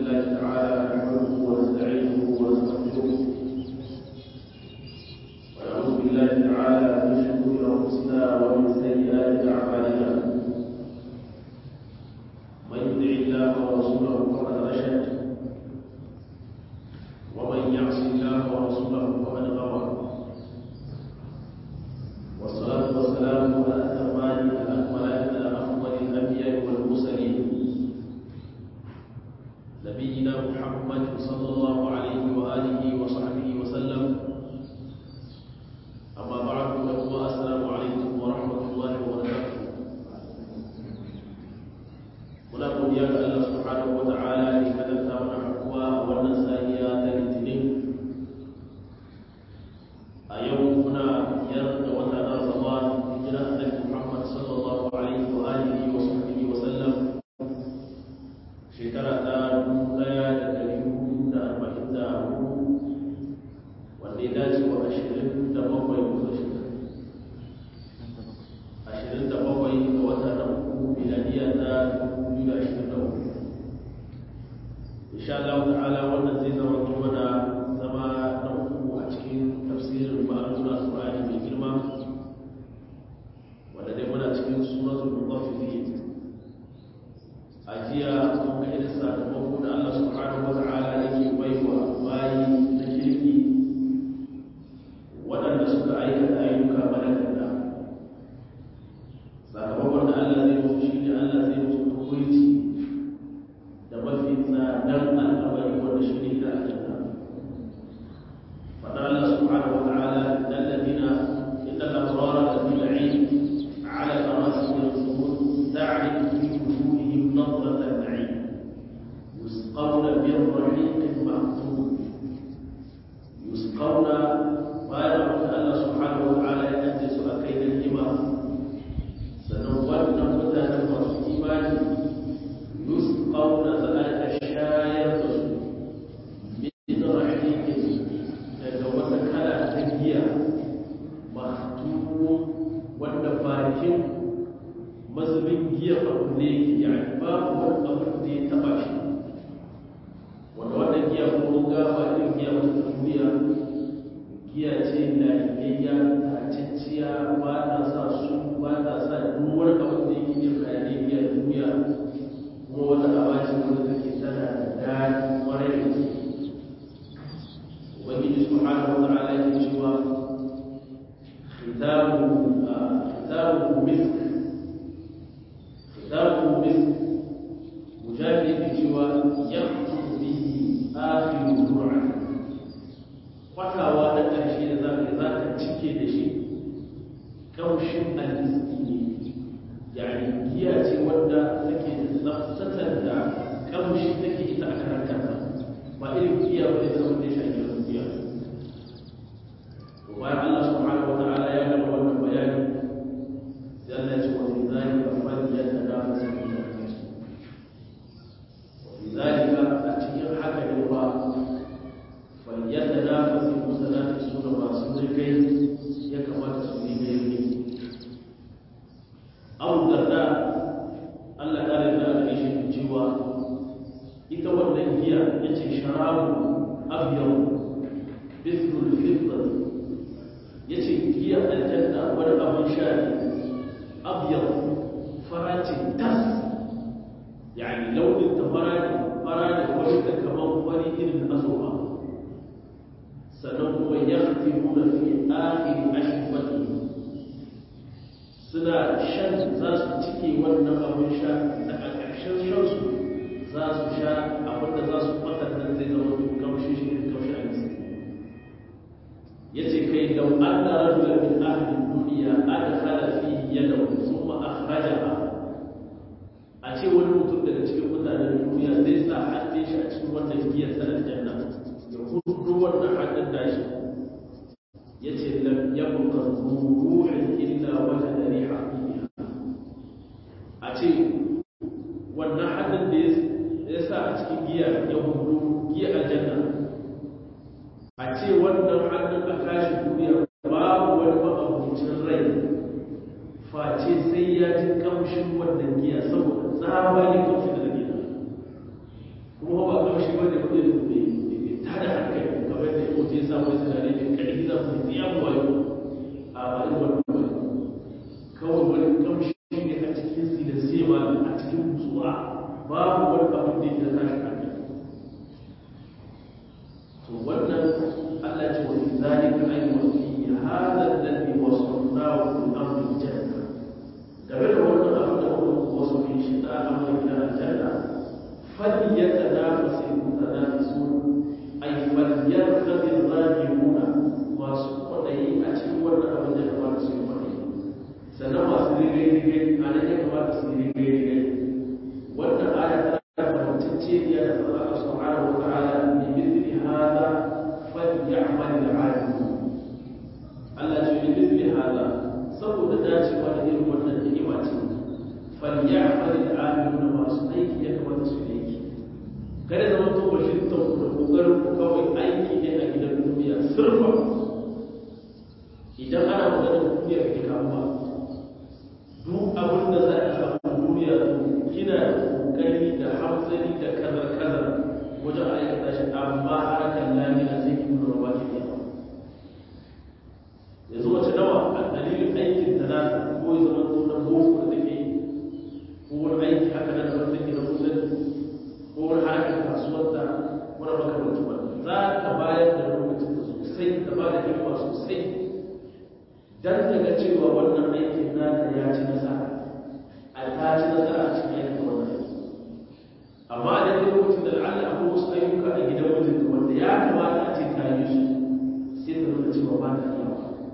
الله تعالى نحمده ونستعينه ونستغفره ونعوذ بالله تعالى من شرور انفسنا ومن سيئات اعمالنا من يطع الله ورسوله فقد رشد ومن يعص الله ورسوله فقد غوى والصلاه والسلام على الاتمان الاكملان على افضل الانبياء والمرسلين نبينا محمد صلى الله عليه واله وصحبه وسلم اما بعد فهو السلام عليكم ورحمه الله وبركاته muna godiya ga Allah subhanahu wa ta'ala da ya kadanta mana hakuwa a wannan sahiya ta litinin a yau muna biyar da wata na Ramadan hijira annabi Muhammad sallallahu alaihi wa alihi wa sahbihi wa sallam shekara ta dubu daya da dari hudu da arba'in da hudu wanda ya dace wa ashirin da bakwai ko ashirin da bakwai ga wata na uku miladiya ta dubu biyu da ashirin da uku insha Allah ta'ala wannan zai zama mana zama na uku a cikin tafsirin ma'anar Al-Qur'ani mai girma wanda dai muna cikin suratul mutaffifin a jiya mun ga irin sakamako da Allah subhanahu wa ta'ala yake baiwa bayi na kirki waɗanda suka aikata ayyuka malakanta sakamakon da Allah zai musu shi ne Allah zai musu tukulci da mafi tsadar al'amari wanda shi ne da aljanna fadar Allah subhanahu wa ta'ala dan ladina inna al-abrara lafi na'im ala al-arasi yanzurun ta'rifu fi wujuhihim nadrata an-na'im yusqawna min rahiqin makhtum yusqawna bayan da Allah subhanahu wa ta'ala ya kace su akai da ni'ima sannan wannan mutanen masu imani yusqawna za a shayar da su min rahiqin daga wata kala ta giya mahtumu wanda bakin mazubin giya abu ne yani babu wani abu da ya taba shi wanda wannan giya ko ga ba irin giya wata duniya giya ce na iyayya ta cicciya ba ta sa su ba ta sa duk wani abu da yake jin hayanin giya duniya kuma wata abaci wanda take tana da daɗi kwarai da gaske ubangiji subhanahu wa ta'ala yake cewa khitabu khitabu misk khitabu misk mujahid yake cewa yaqtu bihi akhiru dur'a kwatawa na ƙarshe da za ka za ka cike da shi kaushin almiski ne yani giya ce wadda take da tsaftatar da kamshi take ita a karan kanta ba irin giya ba ne wanda ya shafi rubiya to bayan Allah subhanahu wa ta'ala ya gama wannan bayani sai Allah ya ce wa fi zalika falyatanafasu al-mutanafisun wa fi zalika a cikin haka ne ba falyatanafasu al-mutanafisun masu zirgai ya kamata su yi gaibi abu darda Allah ta rinda a gare shi cewa ita wannan giya ya ce sharabu abiyau bisrul fitr ya ce giya aljanna wani abin sha ne abiyau faracin tas yani launin ta fara ne fara ne wani da kamar wani irin asoba sannan kuma ya fi nuna fi akhiri ashifati suna shan za su cike wannan abin sha da a ƙarshen shansu za su sha abin da za su kwatanta zai zama duk kamshi shi ne kamshi a nisa ya ce kai da an da rajula min ahlin duniya an hala fi yadda sun ma akhraja a ce wani mutum daga cikin mutanen duniya zai sa hannun shi a cikin wannan giyar sanar janna ya hudu wannan hannun nashi ya ce lam yabqa ruhin illa wajada riha a ce wannan hannun da ya sa a cikin giya ya hudu giya aljanna a ce wannan hannun a kashi duniya babu wani ma'abucin rai face sai ya ji kamshin wannan giya saboda tsabanin kamshin da giya kuma ba kamshin mutum ya samu sinadari da ƙarfi za su yi yamu wayo a bayan wannan kawai wani kamshi ne a cikin silasewa a cikin musuwa babu wani abin da yake da tashi hankali to wannan Allah ce wa zalika ay wa fi hadha alladhi wasafnahu fil amri janna game da wannan abin da muka wasu fi shi da amri da aljanna فليتنافس المتنافسون أي فليرغب الراغبون وسقطي أتوا أبن كما تسيبني سنما سيري أنا كما تسيري وأن آية فتتشي يا الله سبحانه وتعالى بمثل هذا فليعمل العالمون Allah ce bi mithli hada saboda dacewa da irin wannan ni'ima ce falyamal al-amiluna masu aiki ya kamata su yi kada zama to bashin ta da kokarin ku kawai aiki ne a gidan duniya sirfa idan ana maganar duniya kake kamuwa duk abin da za a samu duniya kina da kokari da hamzari da kazar kazar wajen aikata shi amma harkar lamina sai kin nuna ba ki yawa yanzu wace nawa a dalilin aikin da nasa ko ya zama to na boko da take ko wani aiki haka nan da take na kusan ko wani harkar kasuwarta wani makamanci ba za ta bayar da lokacin da sosai ta ba da himma sosai dan daga cewa wannan aikin nata ya ci nasara a ta ci nasara a cikin aikin wannan aiki amma a daidai lokacin da la'alla akwai wasu ayyuka a gidan mijinta wanda ya kamata a ce ta yi su sai ta nuna cewa ba ta iya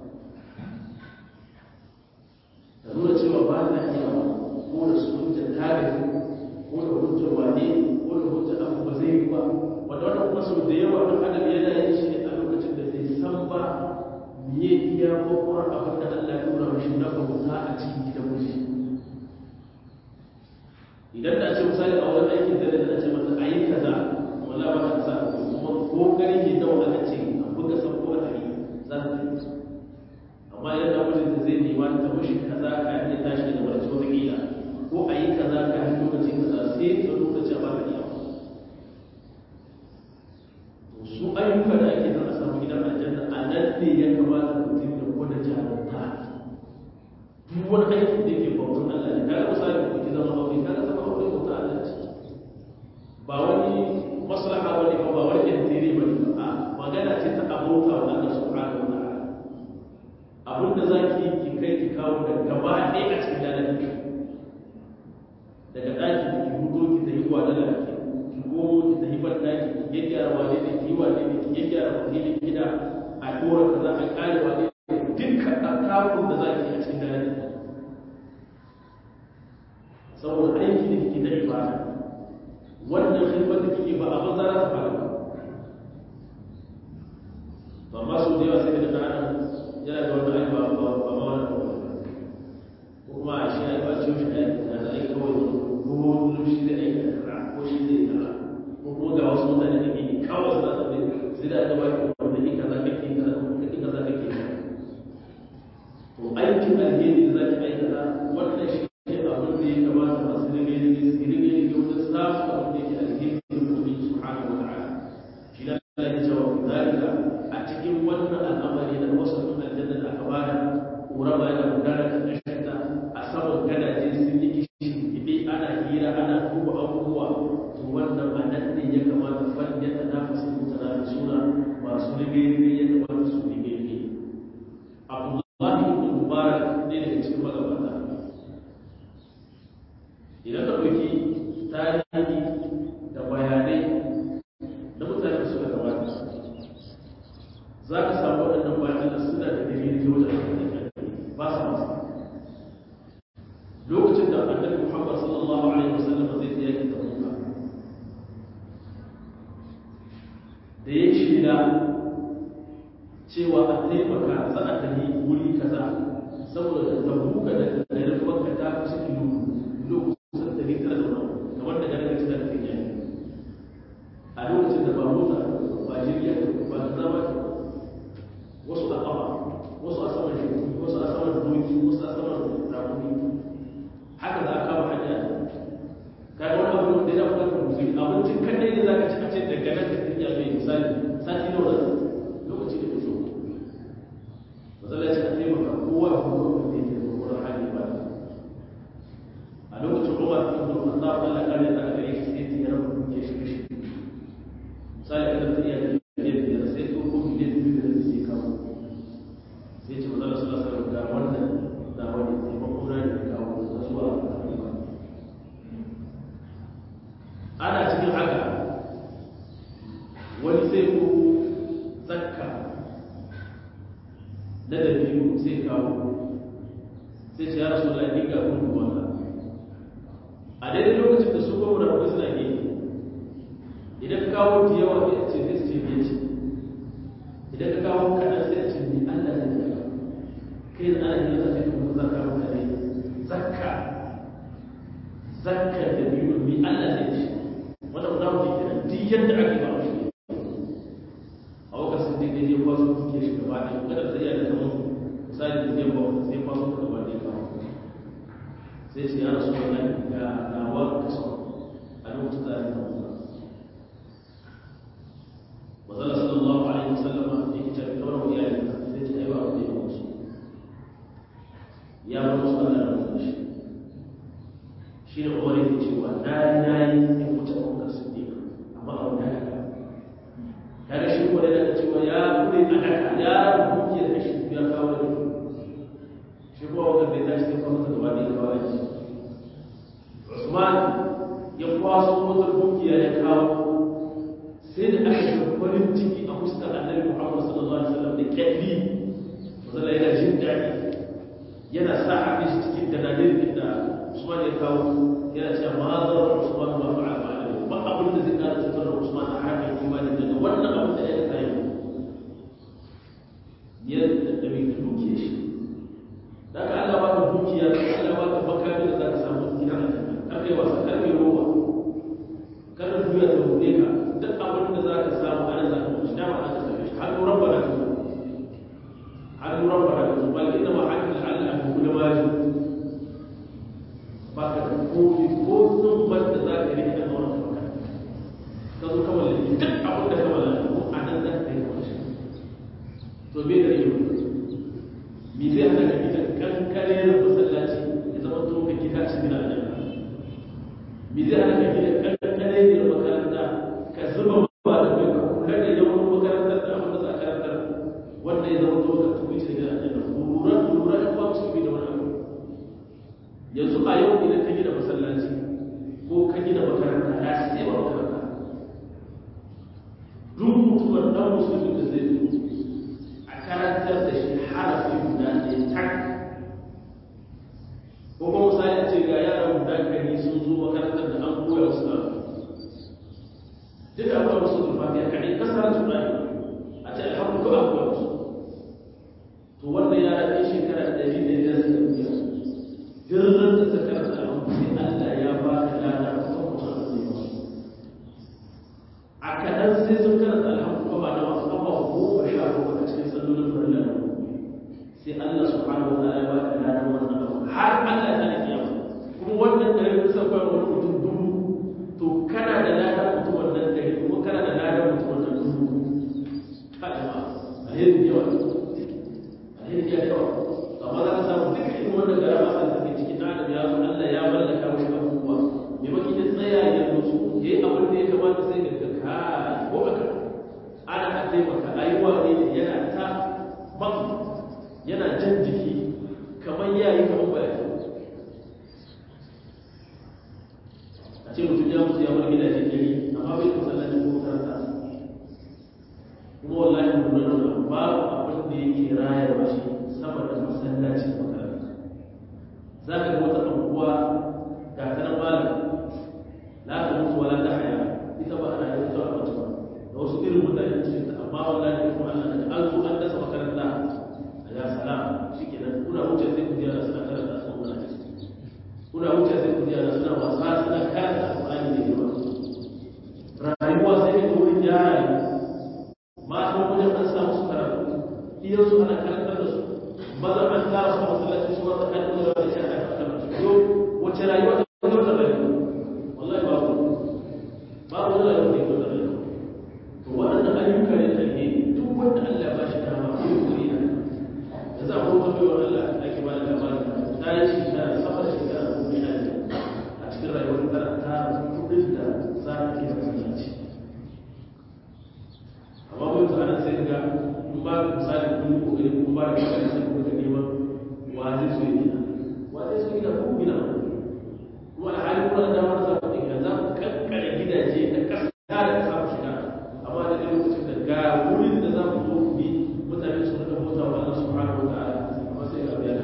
ta nuna cewa ba ta iya ko da su hujja tarihi ko da hujja wane ko da hujja abu ba zai yi ba wanda wannan kuma sau da yawa ɗan adam yana yin shi ne a lokacin da bai san ba me iya ko kuma abin da Allah ya nuna mashi na bauta a cikin gidan miji idan da ce misali a wani aikin da da ce mata ayi kaza wala ba ta sa kuma kokari ne da wanda ce a buga sabo a tare za ta yi amma idan da mijin ta zai nema ta mushi kaza ka yi tashi daga wani wata kila ko a yi kaza ka yi lokaci kaza sai ta lokaci a baka iya su ayyuka da ake nan a samu gidan aljanna a nan ne ya kamata mutum ya gwada jarumta duk wani aiki da yake bautan Allah ne kaga misali ko ki zama aure kaga zama aure bauta Allah ce ba wani maslaha bane ba ba wani intiri bane ba a magana ce ta abota wa Allah subhanahu wa ta'ala abinda zaki yi ki kai ki kawo da gaba ɗaya a cikin dalilin ki daga ɗaki da ki hudo ki ta yi wa lalaki ki gomo ki ta yi ban ɗaki ki gyaggyara wane ne ki yi wane ne ki gyaggyara wakilin gida a dora kaza a kare wane ne dukkan takun da za ki a cikin dalilin saboda aiki da kike na ibada wannan khidmar da kike ba a banza za ta fara ba amma su da yawa sai da ɗan yana da wani aiki ba ba ba ma wani ko kuma a shi aiki ba ce shi aiki na da aiki kawai ko shi zai aiki da kara ko shi zai kara ko kuma ga wasu mutane da ke kawai su da ne sai da aka ba ki wanda ke kaza kake kaza kake kaza kake to aikin alheri da zaki aikata wannan shi ne abin da ya kamata masu rage rage su rage rage wajen samun abin da yake alheri da kuma subhanahu wa ta'ala shi da Allah ya cewa zalika a cikin wannan al'amari da wasu aljanna da aka bada ƙura ba yana gudana kan ƙashinta a saman gadaje sun yi kishi ibe ana hira ana duba abubuwa to wannan a nan ne ya kamata fan ya tanafasu mutanafisuna masu rige rige ya kamata su rige rige Abdullahi ibn Mubarak ne daga cikin magabata idan ka ɗauki tarihi da bayanai na mutane da suka gabata za ka samu waɗannan bayan da suna da dalilin da wajen ba su masa lokacin da annabi Muhammad sallallahu alaihi wasallam zai tsaya ki da muka da ya shida cewa a taimaka za a tafi wuri kaza saboda da tabuka da garin makka ta kusa kilo lokacin da ne tara da wani kamar da garin cikin da take a lokacin da ba mota ba jirgin ba da zama wasu a ƙafa wasu a saman shi wasu a saman doki wasu a saman rakumi haka za a kama hanya kai wani abu da ya kuma ka musu abincin kadai ne za ka ci a ce daga nan ka tafiya mai misali sati nawa wani sai ko zakka na da biyu sai kawo sai ce ya rasu da ni ga kun wanda a daidai lokacin da su gwamna wani suna gefe idan ka kawo da yawa sai ce zai ce bai ce idan ka kawo kaɗan sai a ce ni Allah zai daga kai da ana yi zaka kuma zakka mutane zakka zakka da biyu mi Allah zai ce wanda ba za mu ji kenan duk yadda ake ba shi a wakar sun dai daidai kwaso kuke shi gaba ɗaya kada ta iya da zaman misali da zai bawa sai kwaso ku gaba ɗaya kawo sai ce ya rasu wannan ga nawa kaso a lokacin da ake tawo mazala sallallahu alaihi wasallama yake cewa kawai wa iyalin sai ce ai ba wanda ya musu ya bar musu Allah da musu shi shi ne umar yake cewa na yi na yi in wuce abubakar siddiq amma a wani haka kaga shi ko da daga cewa ya kure a daka ya rubuke da shi ya kawo da shi ko abubakar bai tashi sai kwamata gaba da ya kawo da shi usman ya kwaso wata dukiya ya kawo sai da aka yi farin ciki a fuskar annabi muhammad sallallahu alaihi wasallam da kyalli wanda yana jin daɗi yana sa hannun shi cikin dalilin da Usman ya kawo yana cewa ma zarar Usman ba fa'a ba ba abin da zai kara cutar da Usman a harkar imani daga wannan abin da ya kayi yadda da bai ka duke shi da ka Allah ba ka dukiya Allah ba ka makami da za ka samu gidan aljanna kar kai wasa kar kai roba kar ka duya ta bude ka duk abin da za ka samu ana za ka mushi dama aka same shi har rabba da ka har rabba da ka bal inna ma hakil Allah ku kula majin ba ka da kofi ko tsumbar da za ka rike da wani kamar ka zo kawai da duk abin da kawai da ko a nan za ka yi kawai shi to me da yau me zai hana ka gida kankare na masallaci ya zama to ka gida ci gina a jama'a me zai hana ka gida kankare ne makaranta ka zuba ba da kai ka kula da yawan makarantar da abin da za a karantar wanda ya zama to ka tubi ci gina a jama'a lura lura da kuma su bi da wani abu yanzu a yau idan ka gina masallaci ko ka gina makaranta ya sai ba makaranta duk mutuwar dan musulmi da zai zo a karantar da shi harafi guda ɗaya tak ko kuma misali ce ga yaran guda ɗari sun zo makarantar da an koya su na duk da abuwa musu zulfafiya kaɗai kasar tunani a ce alhamdu ko an koya musu to wannan yara ɗan shekara ɗari ne da suka biya jirgin da ta karanta alhamdu sai Allah ya ba ka lada a kan mutum a zai masu a kaɗan sai sun karanta alhamdu ko ba na wasu abuwa goma sha bakwai a cikin sallolin farilla da sai Allah subhanahu wa ta'ala ya ba ka lada wannan abu har Allah ya tsare kiyama kuma wannan da ya kusa kwa wani mutum dubu to kana da lada mutum wannan dari kuma kana da lada mutum wannan dubu kai ma alheri yawa alheri yawa amma za ka samu duka irin wannan gara masa da take cikin na adam ya zo Allah ya mallaka mashi abubuwa me baki da tsaya ya nutsu ya yi abin da ya kamata sai ga ka kai ko aka ana a taimaka ayuwa ne yana ta maka yana jan jiki kamar yayi kamar ba a ce mutum ya mutu ya bar gidaje gari amma bai da masallaci ko makaranta kuma wallahi mun nuna babu abin da yake rayarwa shi sama da masallaci da makaranta za ka ga wata abubuwa ga ta nan malam la ta mutu wala ta haya ita ba ana yin ta a ba da wasu irin mutane cikin ta amma wallahi kuma Allah da an zo an dasa makaranta ya salam shikenan kuna wuce sai ku ji ana suna karanta su wannan hadisi kuna wuce sai ku ji ana suna wasa suna karanta alqur'ani ne ba rayuwa sai ka wurin yara matan wajen an samu su karatu iyan su ana karantar da su maza an tara su masallaci su wata kan da wani shi ana karantar da su yau wace rayuwa ta zo ta rayuwa wallahi babu babu wani rayuwa ta zo ta rayuwa to waɗannan ayyuka ne da ne duk wanda Allah ba shi dama ko yi da za a kuma bai wa Allah ake ba da labarin ta yi shi da sama da shekara ko ina ne a cikin rayuwar tara ta kudin da za a ke masallaci amma mun tsara sai ga in ba da misali kun yi kokari kun ba da misali sai kun ga neman wa zai so gina wa zai so gina ko gina kuma a halin kuna da damar za ku gina za ku kankare gidaje da kasa da kasa ku shiga amma da dai lokacin da ga wurin da za mu zo ku bi mutane su rika bauta wa Allah subhanahu wa ta'ala amma sai ga biya da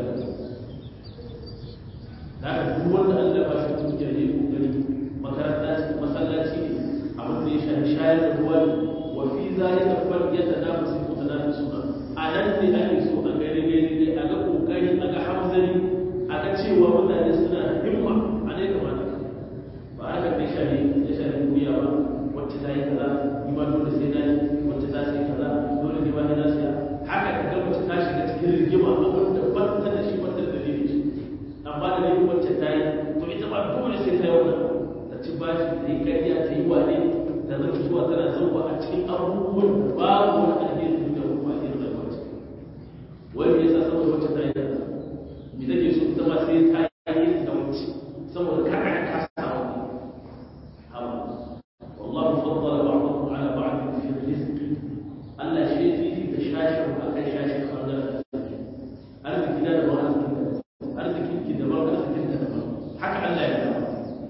da haka duk wanda Allah ba shi dukiya ne kokari makaranta ce masallaci ne abin da ya shafi shayar da ruwa ne wa fi zalika fal yatanafasu mutanafisuna a nan ne ake so a ga rige a ga kokari a ga hamzari a ga cewa mutane suna himma a ne kamata ba haka ne shari ya shari duniya ba wacce ta yi kaza ni ma dole sai na yi wacce ta sai kaza dole ne ba ni na siya haka ka ga wacce ta shiga cikin rigima abin da ba ta da shi ba ta da dalili amma da ne wacce ta yi to ita ba dole sai ta yi wannan ta ci bashi ta yi ƙarya ta yi wane ta zama zuwa tana zauwa a cikin abubuwan da babu wani alheri duniya ko kuma irin rayuwa ce wani ya sa saboda wacce ta yi kaza me take so ita ma sai ta yi da wacce saboda ka aka kasa wani hawa wallahu faddala ba'dakum ala ba'd fi rizq Allah shi ya fifita shashin akan shashin bangaren arziki na da ba arzikin ki da ba arzikin da ba haka Allah ya zama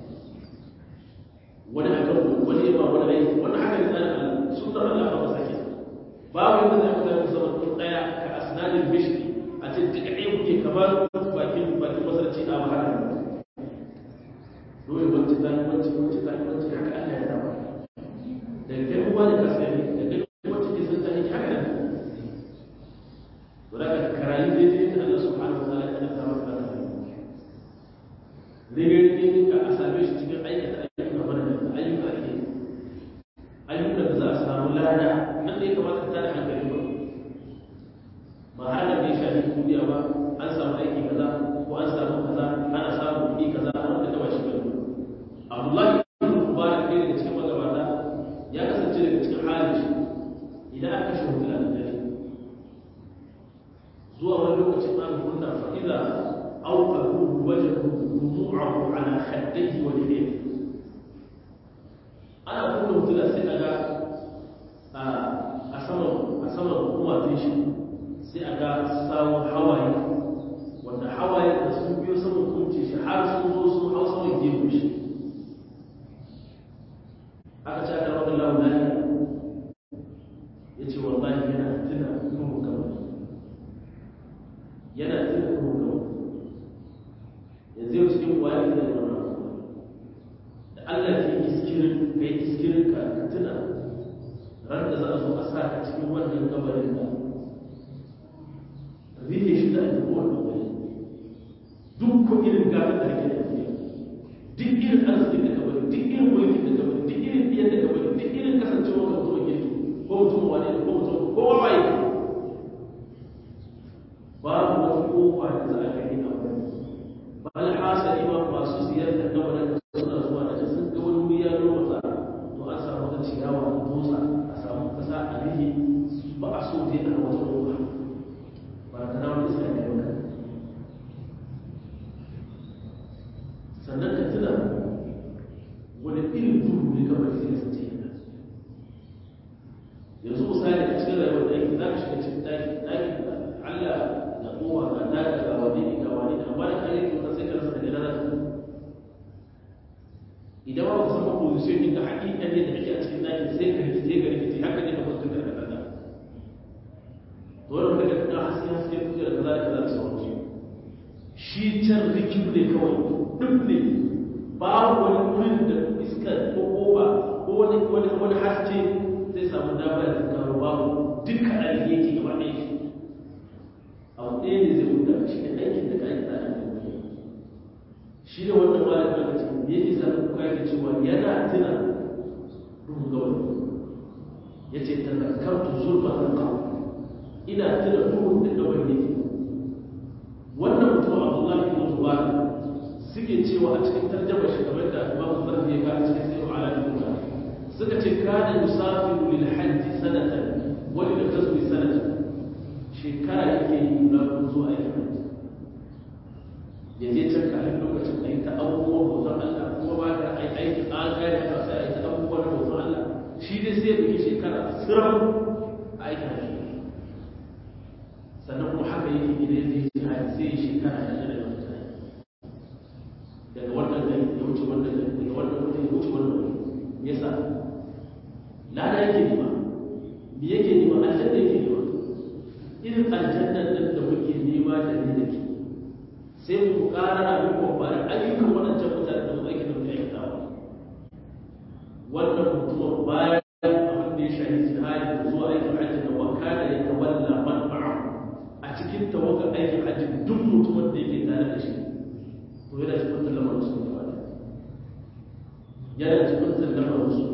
wani akan wani ba wani aiki wani haka ne tsarin Allah sunnar Allah ba masa ke babu yadda zai mutane su zama tun daya ka asnadin bishri a ce duka ɗaya kuke kamar bakin bakin masarci a wahala dole wacce ta yi wacce wacce ta yi wacce haka Allah ya zama da kai kuma da kasari da kai wacce ke sun tani haka ne to daga karayi daidai da Allah subhanahu wa ta'ala ya zama ka da rige-rige ka a same shi cikin aikata ayyuka mana da ayyuka ake ayyukan da za a samu lada nan da ya kamata ta da hankali ba ba har da bai shafi duniya ba an samu aiki kaza ko an samu kaza ana samu kuɗi kaza wanda ta bashi ba Abdullahi ibn Mubarak ne daga cikin magabata ya kasance daga cikin halin shi idan aka shi hutula da dare zuwa wani lokacin an kunna fa idza awqahu wajhu dumu'ahu ala khaddayhi wa yadayhi ana kunna hutula sai aga a saman a saman kumatun shi sai a ga sawun hawaye wanda hawaye da sun biyo saman kunce shi har sun zo sun hau saman gefen shi aka ce aka rawar launani ya ce wallahi yana tuna nuhu kawai yana tuna nuhu kawai yanzu yau cikin wani da yana da Allah ke iskirin ka yi iskirin ka ka tuna ran da za a zo a sa ka cikin wannan gabarin da rike shi da ake kowane wani duk ko irin gafin da ake da duk irin arzikin da ka bari duk irin mulkin da ka bari duk irin biyan da ka bari duk irin kasancewa ka mutum ke ko mutum wane ne ko mutum ko wawaye babu wata kofa da za a gani a wani ba alhasari ma masu ziyartar gabanin da suna zuwa da sun ga wani wuri ya lomata to an samu wata ciyawa a motsa a samu kasa a rike ba a so dai a wata kofa ba ta na wani sai da maka sannan ka tuna wani irin duhu ne kamar sai ya sace yana yanzu misali a cikin rayuwar da yake za ka shiga cikin ɗaki ɗaki Allah na kowa na daga ga wani ne ga wani ne amma da kan yake wata sai ka rasa daga nan idan ba ku san ba position ɗin da haƙiƙa ne da ake a cikin ɗaki sai ka rikice ga rikice haka ne ka fuskanta daga nan dole ka ga haske haske kuke da kaza da kaza da sauransu shi can rikin ne kawai duk ne babu wani wurin da iskar ko koba ko wani wani wani haske zai samu dama da karo babu duka alheri yake gaba ɗaya shi abu ɗaya ne zai wuta shi ne aikin da kai ta nan shi ne wannan malamin aka ce me yake sa kuka yake cewa yana tuna duhun gawai yace tazakkartu zulmatan qawl ina tuna duhun da gawai yake wannan mutum abdullahi ibn mubarak suke cewa a cikin tarjama shi kamar da imamu zarfi ya kawo cikin sayyid ala ibn suka ce kana yusafiru lil hajj sanatan wa lil ghazwi sanatan shekara yake yi na zuwa aikin hajji ya je can kafin lokacin a yi ta abubuwan bautan Allah kuma ba ka ai aikin an gane ka sai a yi ta abubuwan bautan Allah shi dai sai ya ɗauki shekara siram a aikin hajji sannan kuma haka yake idan ya je jihadi sai ya shekara da yana da mutane daga wannan gari ya wuce wannan gari daga wannan wuri ya wuce wannan wuri me yasa lada yake nema me yake nema aljanna yake nema irin aljannan nan da muke nema da ni da ke sai mu ƙara abin kwamfani ayyukan waɗancan mutane da mu aikin da muke aikatawa wannan mutumin bayan abin da ya shahi jihadi da zuwa aikin hajji da wakana ya tawalla man ma'a a cikin tawagar aikin hajji duk mutumin da yake tare da shi to yana cikin lamarin su gaba da yana cikin lamarin su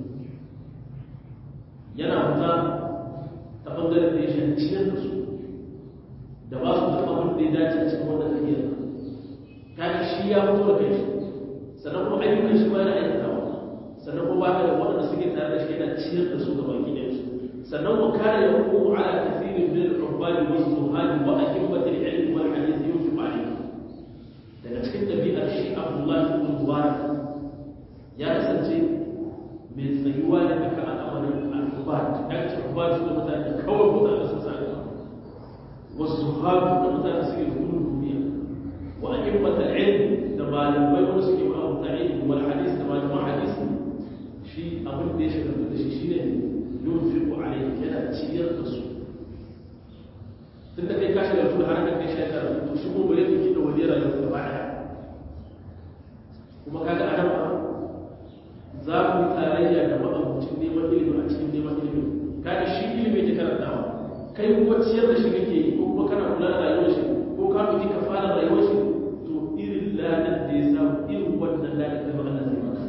yana fita ta bangaren da ya shahi ciyar da su da ba su duk abin da ya dace cikin wannan tafiyar kaga shi ya fito da kai sannan kuma ayyukan shi ma yana aikatawa sannan kuma ba da waɗanda suke tare da shi yana ciyar da su ga baki ɗaya su sannan wa kana ya hukumu ala kathirin min al-ubbadi wa zuhadi wa ahimmati al-ilm wal hadith yunfiqu alayhi daga cikin ɗabi'ar shi Abdullah ibn Mubarak ya kasance mai tsayuwa da aka al'amarin al-ubad ya ce ubad su da mutane kawai mutane sun sa wa zuhadi da mutane suke gudun duniya wa ahimmati al-ilm da malamai wanda suke ma'abuta ilmi wal hadith da malaman hadisi shi abin da ya shagaltu da shi shi ne yin firko a rai yana ciyar da su tun da kai ka shagaltu da harkar kai shekara to shi kuma bare tuki da wani rayuwa gaba daya kuma kaga adam ba za ku yi tarayya da ma'abucin neman ilimi a cikin neman ilimi kaga shi ilimi ke karantawa kai kuma ciyar da shi kake yi ko kuma kana kula da rayuwar shi ko ka ɗauki ka fara rayuwar shi to irin ladan da ya samu irin wannan ladan da ba Allah zai maka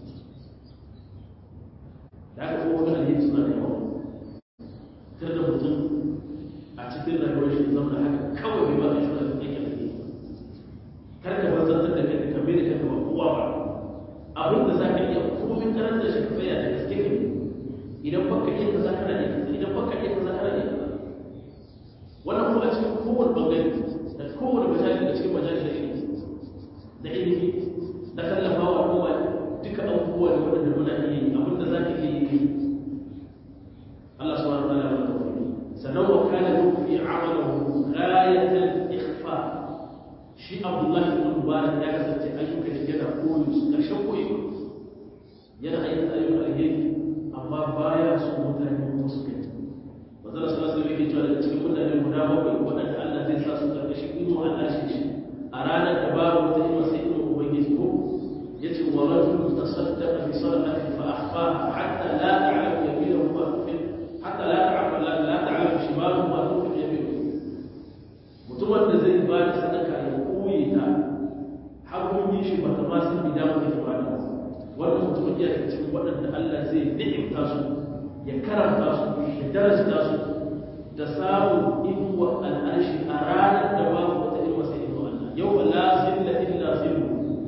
da aka kuma wani alheri suna da yawa kar da mutum a cikin rayuwar shi zama haka kawai bai ba ka shi da yake alheri kar ka bazantar da kai ka mai da kanka ba kowa ba abin da za ka iya komin karanta shi ka tsaya da gaske ka idan baka iya kaza kana iya kaza idan baka iya kaza kana iya kaza wannan kuma a cikin kowane bangare da kowane majalisa da cikin majalisa da ilimi da ilimi da tallafawa kowa duka abubuwa da waɗanda muna iya yi abinda za ka iya yi kai Allah subhanahu wa ta'ala ya tawfiqi sannan wa kana yufi amalahu ghayatan ikhfa shi Abdullah ibn Mubarak ya kasance ayyukan shi yana koyo su karshen koyo yana aikata ayyukan alheri amma baya su mutane ko su kai Manzon sallallahu alaihi wasallam yake cewa daga cikin mutane guda bakwai waɗanda Allah zai sa su karkashin imo Allah shi a ranar da babu wata ima sai imo ubangiji ko يجب ورجل تصدق بصدقة فأخفاها حتى لا تعلم يمينه ما تنفق حتى لا تعلم لا, لا تعلم شماله ما تنفق يمينه mutumin da zai ba da sadaka ya koye ta hagun yi shi ba ta ma san bi damar da ba da wannan mutumin iya cikin waɗanda Allah zai ni'imta su ya karanta su ya darasta su da samun inuwa al'arshi a ranar da babu wata inuwa sai inuwa Allah yau la zilla illa zillu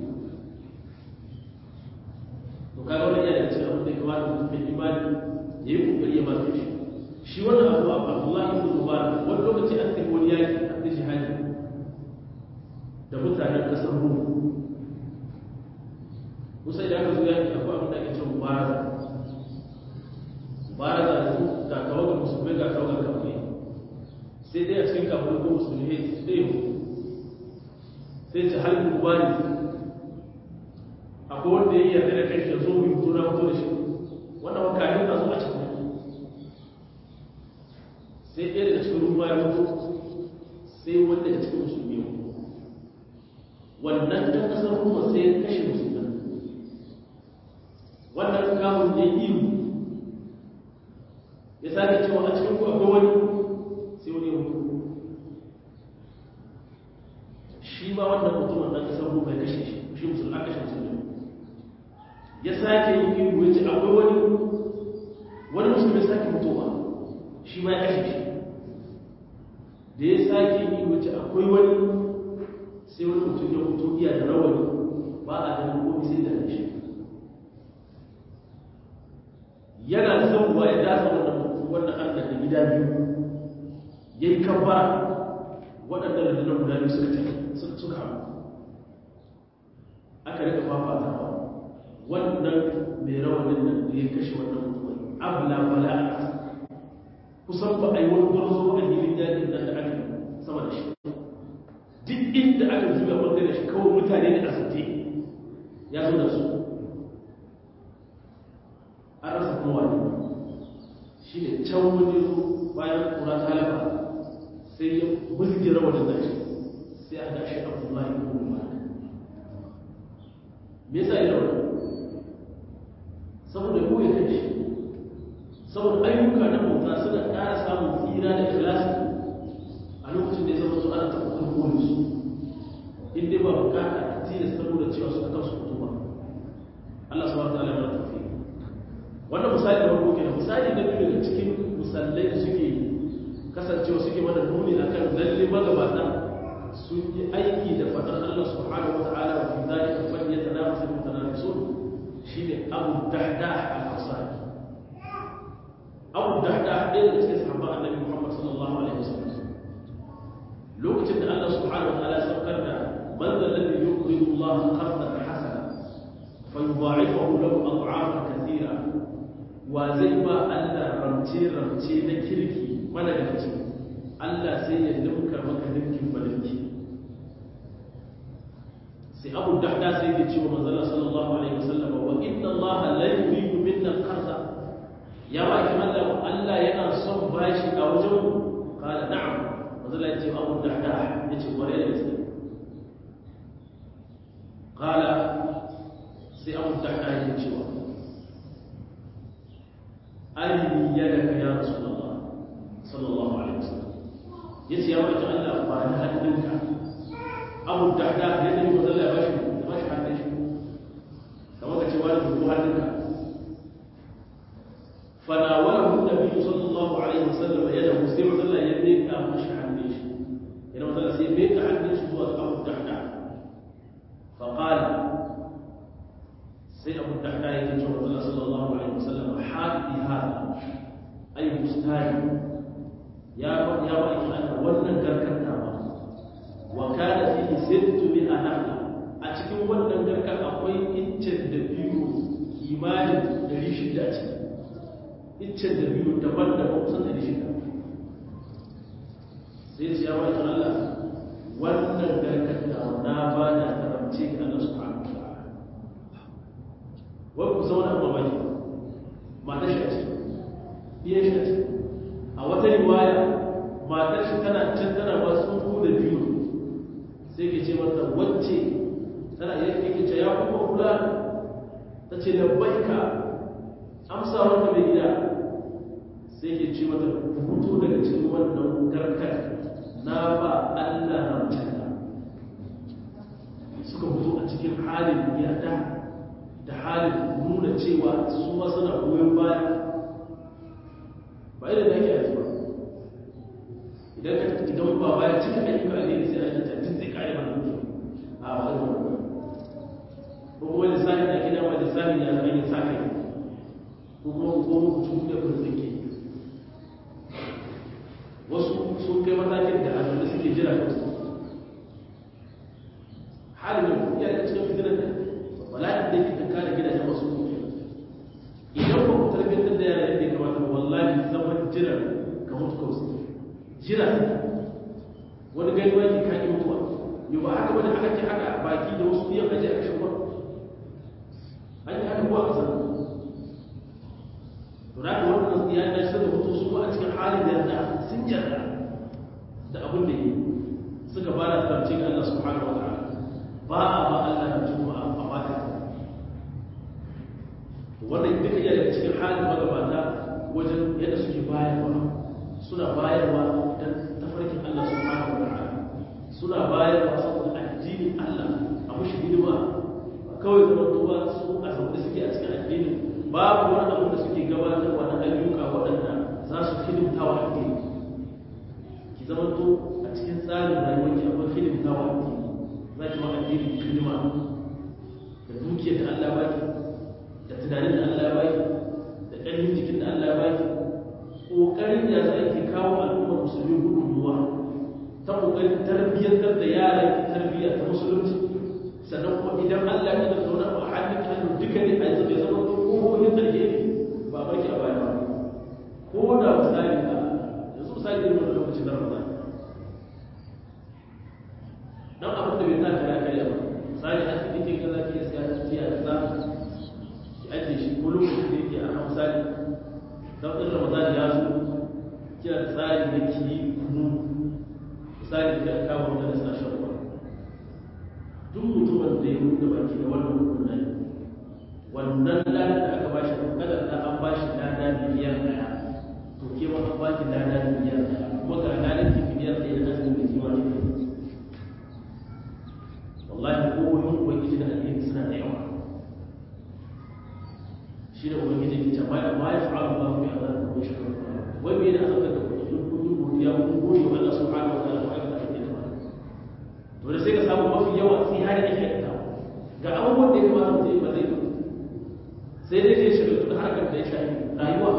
to kaga wannan yana cikin abin da kamata mutum mai imani ya yi kokari ya masu shi shi wannan abu Abdullah ibn Mubarak wani lokaci an tafi wani yaki an tafi jihadi da mutanen kasar Rum kusa da aka zo yaki akwai abin da ake cewa mubaraza mubaraza da su ga tawagar musulmai ga tawagar kafirai sai dai a cikin kafirai ko musulmai sai sai ce halin mubari akwai wanda ya yarda da kai ya zo mu fito na fito da shi wannan wakanin na zo a cikin sai ɗaya daga cikin ruwa ya fito sai wanda daga cikin musulmi ya fito wannan ɗan ƙasar ruwa sai ya kashe musulman wannan kamun ya yi ya sake cewa a cikin ku akwai wani sai wani ya fito shi ma wannan mutumin ɗan ƙasar ruwa ya kashe shi shi musulman kashe musulman ya sake yin ihu ya ce akwai wani wani musulmi sake mutuwa shi ma ya kashe shi da ya sake yin ihu ya ce akwai wani sai wani mutum ya fito iya da rawani ba a ganin komi sai da shi yana zauwa ya dasa wannan wannan allah da gida biyu ya yi kabbara waɗanda rundunar guda biyu suka tafi suka hamu aka rika fafatawa wannan mai rawanin nan da ya kashe wannan mutumin abla bala kusan ba a yi wani gwarzo a hilin dajin nan da aka sama da shi duk inda aka zuba bangare shi kawai mutane da asibiti ya zo da su an rasa kuma wani shi ne can wani zo bayan kura ta lafa sai ya bulge rawanin da shi sai a gashi abdullahi ibn umar me yasa ya rawa saboda koyi kan shi saboda ayyuka na bauta suna ƙara samun tsira da ikhlasi a lokacin da ya zama su ana tabbatar koyi su in dai ba bukata a tilasta nuna cewa su kan su fito ba Allah subhanahu wa ta'ala ya tafi wannan misali da farko kenan misali na biyu daga cikin misalai da suke kasancewa suke mana nuni akan lalle magabata sun yi aiki da fadar Allah subhanahu wa ta'ala wa fi dhalika falyatanafasu mutanafisun shine Abu Dahdah al-Ansari Abu Dahdah ɗaya daga cikin sahabban Annabi Muhammad sallallahu alaihi wasallam lokacin da Allah subhanahu wa ta'ala ya saukar da man alladhi yuqridu Allah qardan hasana fayudha'ifahu lahu ad'afan kathira wa zai ba Allah ramce-ramce na kirki mana da ce Allah sai ya limka maka ninkin balinki sai abu dahda sai ya ce wa manzala sallallahu alaihi wasallam wa inna Allah la yuridu minna qarda ya ba ki Allah Allah yana son bashi a wajen mu qala na'am manzala ya ce abu dahda ya ce kware da gaske qala sai abu dahda ya ce wa أرني يدك يا رسول الله صلى الله عليه وسلم يسي يا وجه الله فانا هدنك أبو الدحداح يدني وظل باشي باشي حدش كما كتوالي بقو هدنك فناوله النبي صلى الله عليه وسلم يده سيما ظل يدنك مش حدش إنما ظل سيبيك حدش هو أبو الدحداح فقال sai abu da hada yake cewa Allah sallallahu alaihi wasallam hadi hada ay mustari ya ba ya ba ki ana wannan garkanta ba wa kana fihi sittu bi anahla a cikin wannan garkar akwai incin da biyu kimanin 600 a ciki incin da biyu daban-daban kusan 600 sai ya ba ki Allah wannan garkanta na ba da karamce ga Allah subhanahu wai ku zauna mamaki matar shi a ce biyan shi a ce a wata riwaya matar shi tana can tana ba tsufu da biyu sai ke ce mata wacce tana iya ke ce ya kuma kula ta ce da baika amsa wanda mai gida sai ke ce mata fito daga cikin wannan garkar na ba Allah ramcanta suka fito a cikin halin yarda da halin nuna cewa su ma suna goyon baya ba irin da ake aji ba idan ka idan ba baya cikin ayyuka ne sai a yi tattin zai kare ba nuke a ba da wani ko kuma lissafi da gida ma lissafi ya zama yin sa kai ko kuma ko kuma kucin da kun tsake wasu sun kai matakin da a da suke jira kansu halin da kuma ya cikin fitinan da bala'in da yake kare gidajen masu kuke idan ba ku tarbiyyar da yara yadda ya kamata wallahi zaman jira ka mutu ka wasu jira wani gani wani ka yi mutuwa yau ba haka wani aka ce haka baki da wasu biyan aji a kashin ba an yi haka kuwa a kasar to da wannan ya da shi da mutu su a cikin halin da yarda sun yarda da abin da yi suka ba da tarce ga Allah subhanahu wa ta'ala ba a ba Allah da juma'a a bata wannan duka iya daga cikin halin magabata wajen yadda suke bayarwa suna bayarwa don tafarkin Allah subhanahu wa ta'ala suna bayarwa saboda addinin Allah a mushi hidima kawai zama tuba su a saboda suke a cikin addini babu wani abu da suke gabatarwa na ayyuka waɗanda za su hidimta wa addini ki zama to a cikin tsarin rayuwar ki akwai hidimta wa addini za ki ma addini hidima da dukiyar da Allah baki da tunanin da Allah baki da ƙarfin jikin da Allah baki ƙoƙarin da za ki kawo al'ummar musulmi gudunmuwa ta ƙoƙarin tarbiyyantar da yaran ki tarbiyya ta musulunci sannan kuma idan Allah ya da zauna a hannun hannu duka ne a yanzu bai zama to ƙofofin alheri ba a barki a baya ba ko da misali a yanzu misali irin wani lokacin da Ramadan dan abin da bai sa kara karya ba misali asibiti kaza ke siya tiya kaza ki ajiye shi ko lokacin da yake a misali dan in Ramadan ya tsari na kiyi kunu misali da kawo da suna shan ruwa duk mutumin da ya buɗe baki da wannan kunnan wannan ladan da aka bashi kada da an bashi lada miliyan ɗaya to ke ma an baki lada miliyan ɗaya kuma ga ladan ki miliyan ɗaya da azumin da kima ne wallahi ko wani ubangiji da alheri suna da yawa shi da ubangiji ke ce ma ma ya fa'alu ba ku ya zan kuma shi wai me da azabta da kuɗi kun yi godiya kun gode wa Allah subhanahu wa ta'ala wa aikata da ya to da sai ka samu mafi yawa sai har yake aikata ga abubuwan da ya kamata mutum ba zai sai dai zai shiga da harkar da ya shafi rayuwa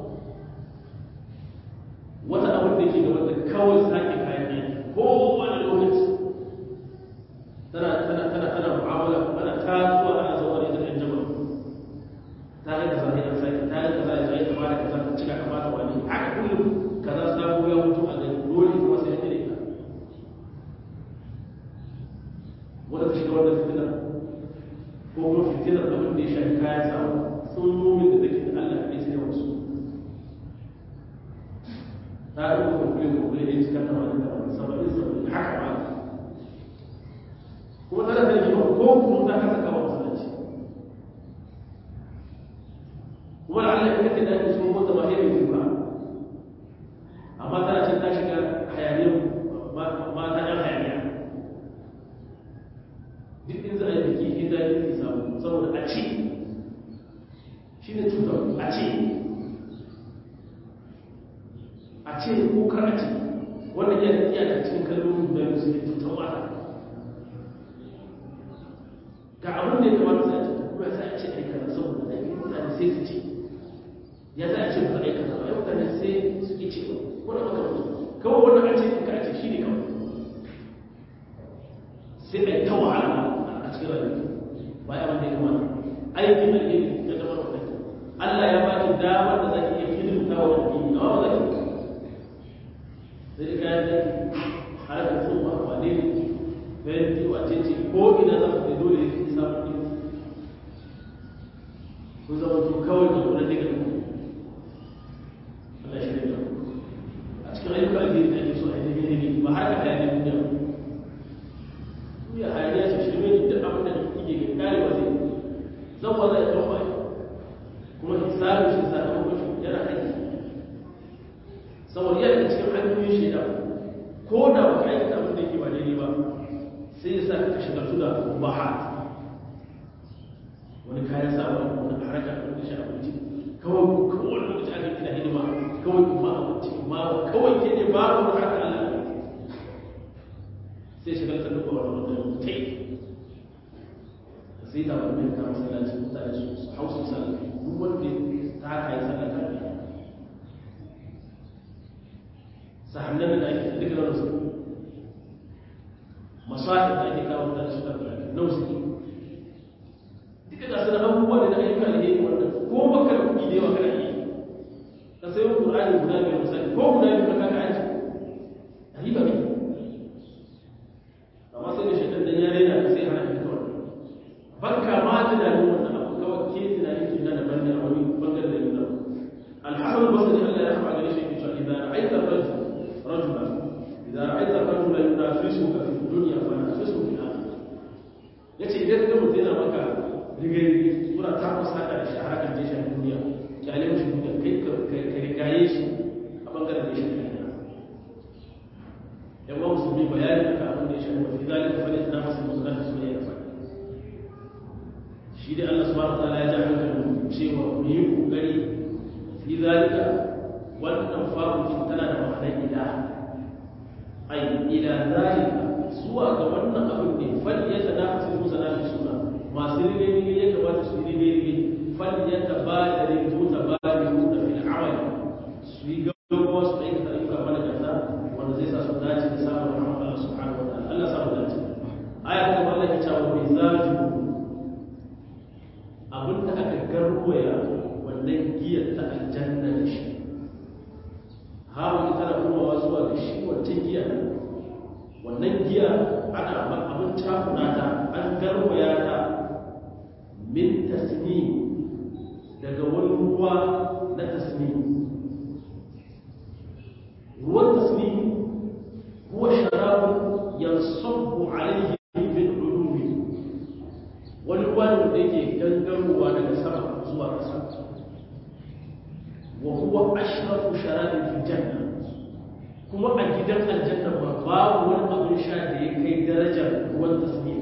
wata abin da ke gaba da kawai sake kayan aiki kowane lokaci tana tana tana tana mu'amala ana ta zuwa ana zuwa da ita jama'a ta ga kaza ne an sake ta ga kaza ya zai ta bada kaza ta cika kamata wani haka kullum kaza sabo ya mutu a gani dole kuma sai ya ita wanda ta shiga wannan fitina ko kuma fitinar abin da ya shafi kayan samu sun nomin da take da Allah ne sai wasu ta yi kuma kuma kuma ne cikin tamanin da wani saba'in saba'in haka ba kuma tana da jima ko kuma ta kasa kama masallaci kuma da Allah ya kake da ake sun mota ba sai mai ba amma tana can ta shiga hayaniyar mata yan hayaniya duk in za a yi biki in za a yi samu saboda a ce shi ne cutar a ce a ce ko kar a ce wannan yana iya da cikin kalmomin da su ne cutar wata ga abin da ya kamata sai a ce kuma sai a ce aikata saboda da yi mutane sai su ce ya za a ce ba aikata ba yau mutane sai su ki ce wani makamantu kawai wannan a ce ka a ce shi ne kawai sai a yi ta wahala a cikin rayuwa ba ya wanda ya kamata aikin alheri ya zama da Allah ya ba ki damar da zaki iya hidimta wa addini amma ba zaki sai ka yi har da sun ma wane ne fenti wace ce ko ina za ka dole ya fi samun ɗin kun zama to kawai da kuma daga Allah shi ne a cikin ayyukan alheri da ake so a yi ne ba haka hayaniya duniya duniya hayaniya ce shirme ne duk abin da kike ga karewa zai zan ba zai ɗan bai kuma hisabin shi sakamakon shi yana aiki saboda yana cikin hanyoyin shaida ko da ba ka aikata abin da yake ba daidai ba sai ya sa ka shiga tuna baha wani kayan sawa wani haraka da wani shi abinci kawai kawai wani lokaci aka kina hidima kawai kuma abinci ma kawai ke ne ba wani haka Allah sai shiga ta duka wani wani tai sai ta wani ka masallaci mutane su hausa sallah duk wanda ta haka yi sallah ta biya sahannan da ake duk da wasu masahin da ake kawo mutane su karɓi na wasu ne duka ga su da abubuwa ne na ayyuka da yake wannan ko baka da kuɗi da yawa kana yi ka sayo ƙur'ani guda biyar misali ko guda biyar ka kaka aji a yi ba ne amma sai da shaitan dan ya rena sai hana ka kawai banka ma tunanin wannan abu kawai ke tunanin ki na daban ne a wani bangare da yau alhassan basri Allah ya rafa gare shi ke cewa idan ra'aita rajul rajula idan ra'aita rajula yunafisuka fi dunya fa nafisu fi akhirah yace idan ka mutum yana maka rige-rige sura ta kusa da shi a harkar da shi duniya kyale mushi duniya kai ka rigaye shi a bangaren da shi duniya yan wa musulmi bayani aka abin da ya shafi mafi zalika fa ne na masu musulman da suna yana faɗi shi dai Allah subhanahu wa ta'ala ya ja hankalin cewa mu yi kokari fi zalika wannan farukin tana da ma'anar ila ai ila zalika zuwa ga wannan abin ne fal ya tanafasu musa na fi suna masu rige-rige ya kamata su yi rige-rige fal ya tabadare ko tabadare da fil amali su yi gaggawa su aikata ayyuka mana gasa wanda zai sa su dace da samun rahama Allah subhanahu wa ta'ala Allah samu dace aya ta Allah ya ce wa mizaju abinda aka garwaya wannan giyar ta aljanna da shi hawa ita na komawa zuwa ga shi wancan giya wannan giya ana abin takuna ta an garwaya ta min tasni daga wani ruwa na tasni ashrafu sharabin fil janna kuma a gidan aljanna ba babu wani abin sha da ya kai darajar ruwan tasbih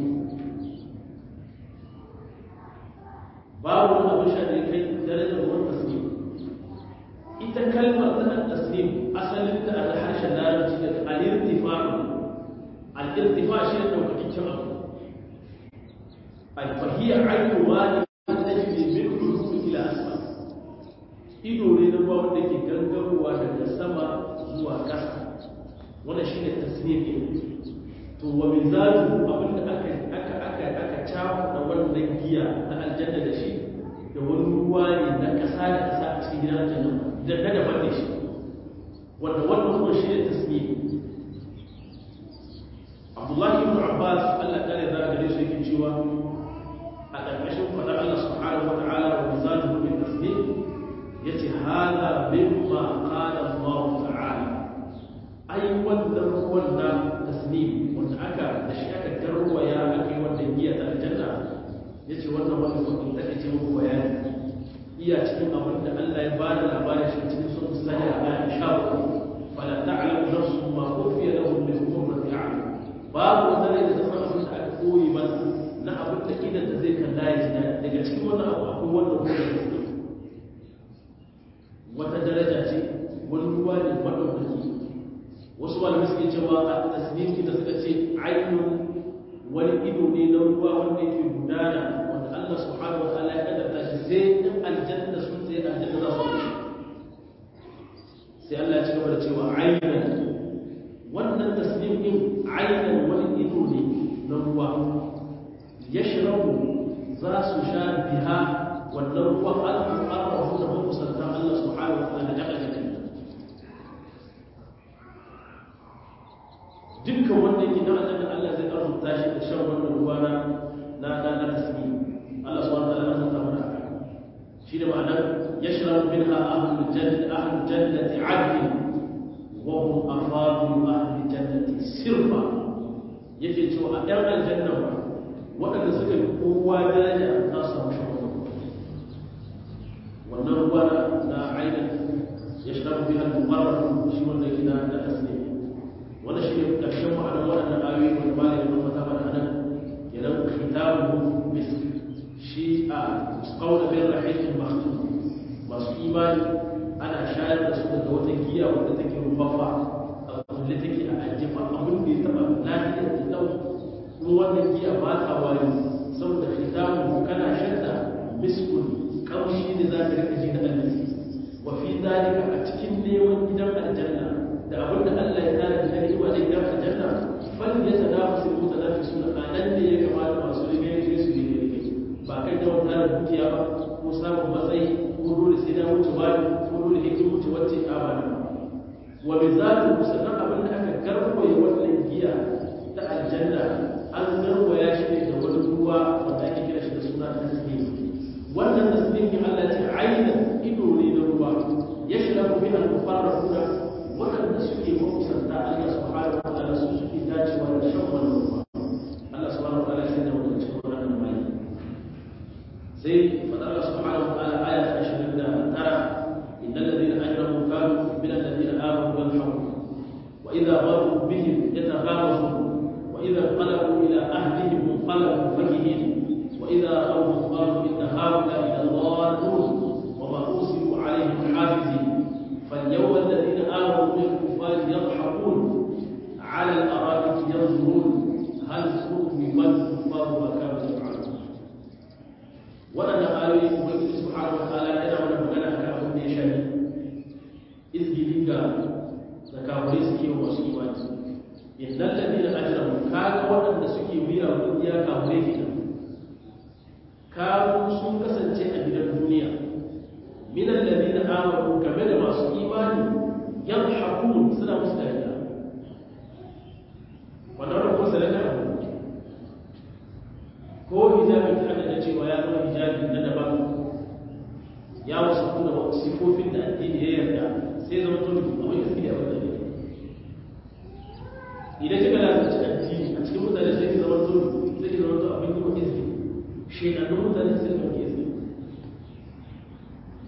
babu wani abin sha da ya kai darajar ruwan tasbih ita kalmar ta tasbih asalin ta a harshen larabci da al-irtifa al-irtifa shi ne daukakakken abu al-fahiyya ayyu wani tajri min ulum ila asma ido ne na ruwa wanda ke gangarowa daga sama zuwa ƙasa wanda shi ne tasnif to wa mizalu abinda aka aka aka aka cakuɗa wannan giya na aljanna da shi da wani ruwa ne na ƙasa da ƙasa a cikin gidan aljanna da na daban da shi wanda wannan kuma shi ne tasnif abdullahi ibn abbas allah kare da gare su yake cewa a ƙarƙashin faɗar allah subhanahu wa ta'ala wa mizalu min tasnif yace hada mimma qala Allah ta'ala ai wannan wannan tasnim wanda aka da shi aka garwaya aka yi wannan giya ta aljanna yace wannan wani kudin da ake muku bayani iya cikin abin da Allah ya bada labarin shi cikin sun sani a bayan shawo fala ta'lamu nafsun ma ufiya lahum min qurrati a'yun babu wata rai da ta san abin da aka koyi masa na abin da idan da zai kalla ya ji daga cikin wannan abu akwai wannan kudin wata daraja ce wani ruwa ne maɗaukaki wasu malamai suke cewa a tasniki da suka ce ainihin wani ido ne na ruwa wanda yake gudana wanda Allah subhanahu wa ta'ala ya kaddara shi sai in aljanna sun sai aljanna za su wuce sai Allah ya ci gaba da cewa ainihin wannan tasnim din ainihin wani ido ne na ruwa yashrabu za su sha biha wannan ruwan al'arrafu da makusantan Allah subhanahu wa ta'ala daga jikin dukkan wanda yake da Allah Allah zai arzuta shi da shan wannan ruwa na na na na tasmi Allah subhanahu wa ta'ala ya saka mana haka shi da ma'anar yashrabu minha ahlul jannati ahlul jannati 'adl wa hum afadul ahli jannati sirfa yake cewa a ɗan aljanna ba waɗanda suka yi kowa daraja za su samu shan wannan ruwa na ainihin ya shafi biya al-muqarrar shi wanda ke na da tasiri wanda shi ne karshen ma'anar waɗannan ayoyi wanda ba da yamma ta mana nan kenan kitabu bis shi a qawla bil rahiqil maktum masu imani ana shayar da su daga wata giya wanda take rubaffa a kulle take a ajifa abin da ya taba lafiyar da dau kuma wannan giya ba ta wari saboda kitabu kana shadda miskun kamshi da za ka rika ji na almasi wa fi zalika a cikin neman gidan aljanna da abin da Allah ya tsara da ni'ima da gidan aljanna fal ya tanafasu mutanafisun anan ne ya kamata masu rige rige su rige rige ba kai da wannan dukiya ba ko samun matsayi ko dole sai na wuce wani ko dole ne kin wuce wacce a ba wa bi zatu sannan abin da aka garwaye wannan giya ta aljanna an garwaya shi ne da wani ruwa wanda ake kira shi da suna tasbih wannan tasbihin Allah ce aina ido ne na ruwa ya shiga ku bi al-mufarraquna wadanda suke makusanta Allah subhanahu wa ta'ala su suke dacewa da shan wannan ruwa Allah subhanahu wa ta'ala sai da wannan cikin wannan mai sai fadar Allah subhanahu wa ta'ala aya ta 29 innal ladina ajramu kanu min alladhina amanu yadhhabun wa idha maru bihim yataghamazun wa idha qalabu ila ahlihim munqalabu fakihin وإذا رأوهم قالوا إن هؤلاء لضالون وما أرسلوا عليهم حافظين فاليوم الذين آمنوا من الكفار يضحكون على الأرائك ينظرون هل ثوب الكفار ما كانوا يفعلون وأنا آية ubangiji subhanahu wataala yana mana magana akan abin da ya shafi izgili ga da kafirai suke wa masu imani innal ladina ajramu kaga waɗanda suke biya kungiya kafirai kenan kanu sun kasance a gidan duniya min alladina amanu game da masu imani yadhakun suna musu dariya wannan rabu salaka ko hijabi ta da cewa ya zama hijabi na daban ya wasu kuma sifofin da addini ya yarda sai zama tun abin da suke a wannan ne idan kika lalace addini a cikin mutane sai ki zama tun sai ki zama tun abin da kuma izini shekarun mutane sai da ke izini to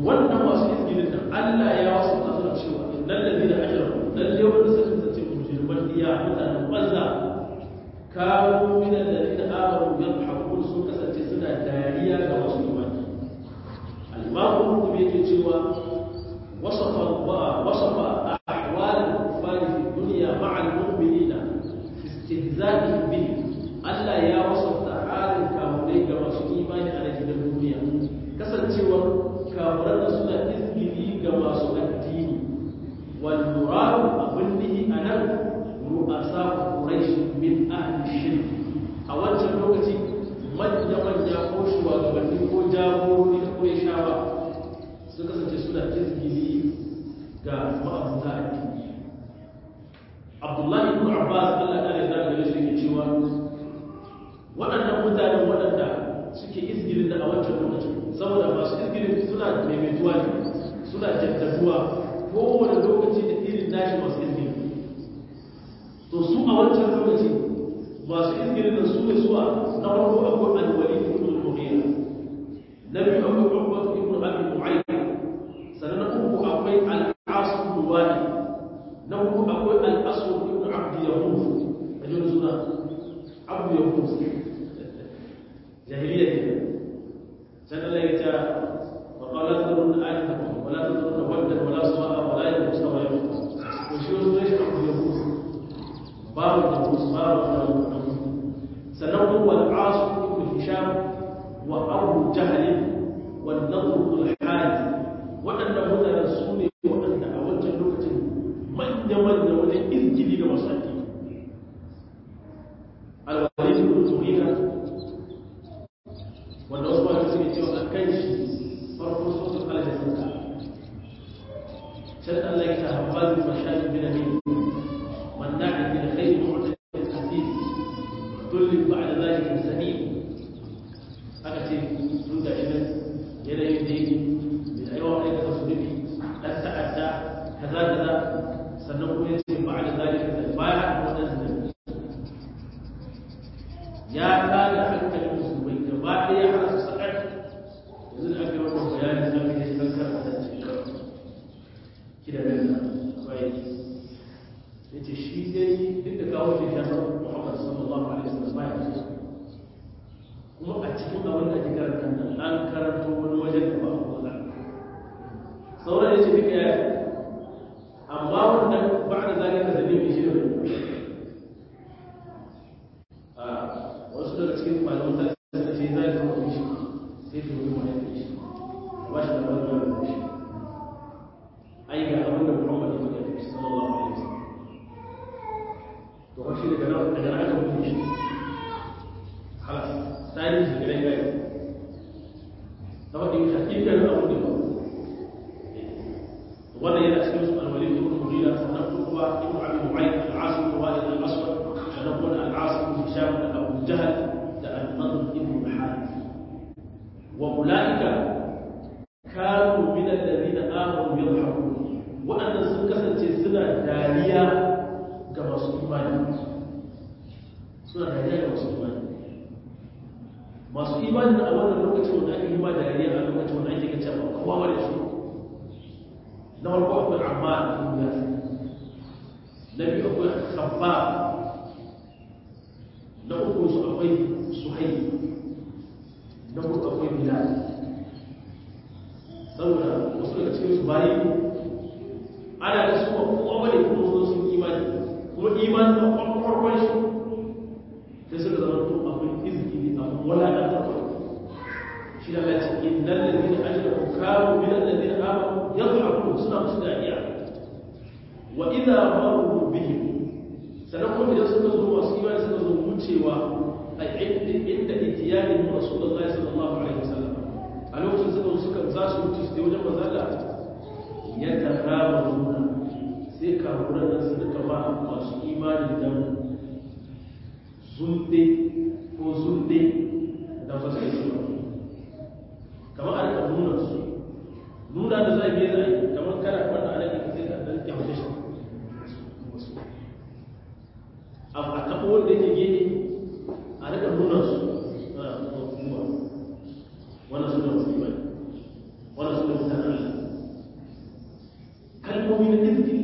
wannan masu izgilin nan Allah ya wasu ta suna cewa innal ladina ajramu lalle wanda suka tsace mujriman iya mutanen banza kawo min alladina amanu yadhakun sun kasance suna dariya ga masu imani al-imam Qurtubi yake cewa wasafa wasafa ahwal al-kuffar fi dunya ma'a al-mu'minina fi istihza'ihim bihi Allah ya wasafta halin kamurai ga masu imani a gidan duniya kasancewar kamuran da suna izgili ga masu addini wal muradu abin nihi a nan ru'asa quraish min ahli shirk a wancan lokaci manya manya ko shugabanni ko jagorori ko shawa sun kasance suna izgili ga ma'abuta addini Abdullahi ibn Abbas Allah ya yarda da shi yake cewa waɗannan mutanen waɗanda suke izgirin da a wancan lokacin saboda masu izgirin suna maimaituwa ne suna jaddaduwa kowane lokaci da irin nashi masu izgirin to su a wancan lokaci masu izgirin da su ne suwa na farko akwai alwali ibn al-mughira na biyu akwai uqbat ibn abi mu'ayyid sannan na uku akwai al-as ibn wali na uku akwai al-aswad ibn abd yahud ajin suna abd yahud جاهلية سنة لا يتا وقال لا تذرن آلهتكم ولا تذرن ودا ولا سواء ولا يغوث ويعوق وشو ليش أبو يغوث باب الناموس باب الناموس سنوه والعاص بن هشام وأبو جهل والنضر بن الحارث وأن هنا رسول وأن أوجه لغة من يمن ولا إذ لمصادق الوليد بن المغيرة wanda wasu ba suke cewa a kan shi farko sosun alajar suka can Allah ya ta haɓazin mashayin bin amin wanda a bin kai mu'udan hasib dullin ba da zalikin sani aka ce sun ga shi nan yanayin da yake mai aiwa wani ka su nufi ɗan ta'adda kaza kaza sannan kuma ya ce ba da zalikin sani baya haɗa waɗansu ya tada hankalin musulmai gaba ɗaya har su sakar yanzu da aka yi wannan bayanin da aka yi kan karanta ki da nan bai ya ce shi dai duk da kawo shi shafar muhammad sallallahu alaihi wasallam ba ya ce kuma a cikin abin da ake karanta nan an karanto wani wajen da ba a kula sauran ya ce duka ya amma wannan ba da zalika da ne shi da wasu daga cikin malaman ta suka ce za ka mutu shi sai ka mutu mai shi ba shi da wani wani shi ai ga abin da Muhammad ya faɗa shi sallallahu alaihi wasallam to shi daga nan daga nan aka mutu shi halas sai shi daga nan gari saboda yin hakikar abin da ba wannan yana cikin su alwalid ibn mughira sannan kuma ibn abi mu'ayyid al-asim walid al-aswad sannan kuma al-asim ibn hisham da abu jahl da al-nadr ibn al-harith wa ulaika kanu min alladhina amanu yadhhabun waɗannan sun kasance suna dariya ga masu imani suna dariya ga masu imani masu imani a wannan lokacin wanda ake yi ma dariya a lokacin wanda ake kace ba kowa wani su na farko akwai amma a duniya na biyu akwai khabba na uku su akwai suhai na uku akwai bilal saboda wasu daga cikin su bayi ana da su ba kowa wani kuma zo sun imani kuma imani da farkon shi sai suka zama to abin izini abin walaƙantarwa shi da lati innal ladina ajramu kanu min alladina amanu yadhhabun suna musu dariya wa idza maru bihim sanan kuma idan suka zo masu imani suka zo wucewa a inda inda itiyanin rasulullahi sallallahu alaihi wasallam a lokacin suka suka za su wuce su wajen manzo Allah ya tarabuna sai kafuran nan su duka ba masu imani dan zunde ko zunde da fasai su kamar a rika nuna su nuna da zai biya zai kamar kana wanda ana yi sai ka dan kyauta shi a a taɓa wanda yake gini a rika nuna su wannan su da musulmai wannan su da mutanen kalmomi na izgiri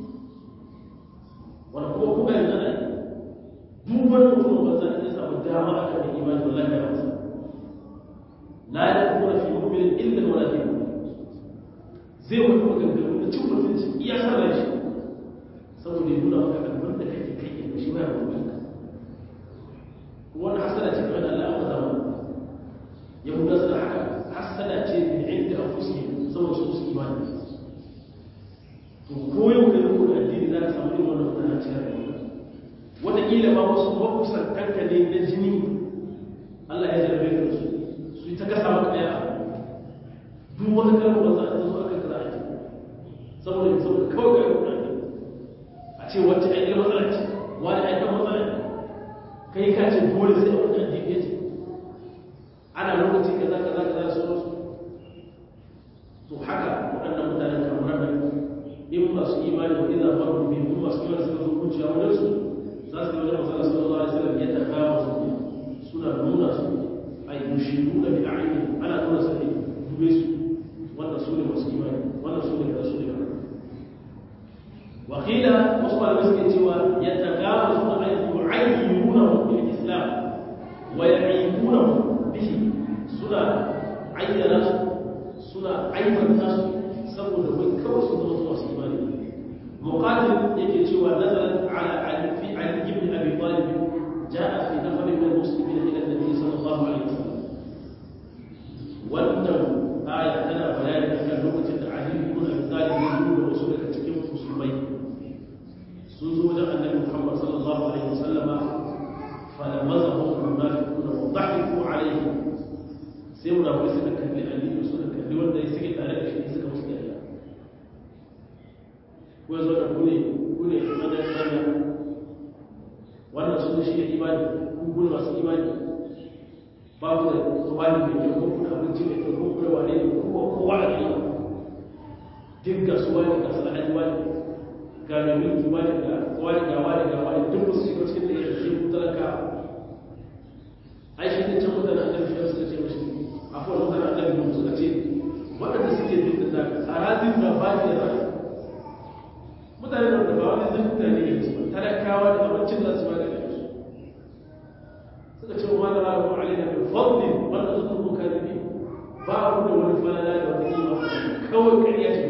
wanda kuma kuma yanzu ana duk wani mutum ba zan iya samu dama a kan imani wallahi ya masa la ya kuma fi mu'minin illa wala fi zai wani maganganu na cin mutunci iya sanar shi saboda ya nuna maka abin da kake kai da shi ba ya mutunta wani hasada ce kamar Allah aka zama yahuda suna haka hasada ce min inda anfusihim saboda su su imani to ko yau kai ko addini za ka samu irin wannan mutane cikin rayuwa wataƙila ma wasu makusantanka ne na jini Allah ya jarabe ka su su yi ta kasa maka ɗaya duk wata kalmar wanda ta zo aka kaza ake saboda saboda kawai ga yau a ce wacce aiki matsala ce wani aikin matsala ne kai ka ce dole sai a wani addini ya ce ana lokaci kaza kaza kaza da sauransu to haka waɗannan mutanen kamar nan in masu imani wa idan faru bi in masu imani suka zo kunciya wajen su za su yi wajen masala sallallahu alaihi wasallam ya takawa su suna nuna su ay yushiruna bi a'yuni ana nuna su ne dube su wannan su ne masu imani wannan su ne kaza su ne kaza وقيل وصل المسكت يتجاوزون أن يعينونه بالإسلام ويعيبونه به سنة عين ناس سنة عين الناس سبب من كوس الله إيمانه مقاتل يجي سوى نزلت على علي في علي بن أبي طالب جاء في نفر من المسلمين إلى النبي صلى الله عليه وسلم وأنه آية تنا بيان أن لغة علي بن أبي طالب يقول رسولك تكيم مسلمين سوزو وجه النبي محمد صلى الله عليه وسلم فلمزهم المنافقون وضحكوا عليه سيمنا ويسك كلي علي وسك كلي wanda ya sike tare da shi suka musu dariya ko yazo da kune kune kada kada wannan sun shi ne imani ku kun masu imani ba ku da tsawani da ke ko kuna abinci da ke ko kuna wane ne ko kowa da ke duk ga su wani ga salahani wani ga mai mulki wani ga wani ga wani ga wani duk su shiga cikin da ya ce ku talaka ai shi ne can mutane a kan fiye suka ce mashi afuwar mutane a kan suka ce waɗanda suke bin da zaka a razin da ba da zaka mutane da ba wani zai mutane ne su talakawa da abincin da su ba da su suka ce wa da rabu alaina bi fadli wanda su kuma karibi ba ku da wani falala da wata kima kawai ƙarya ce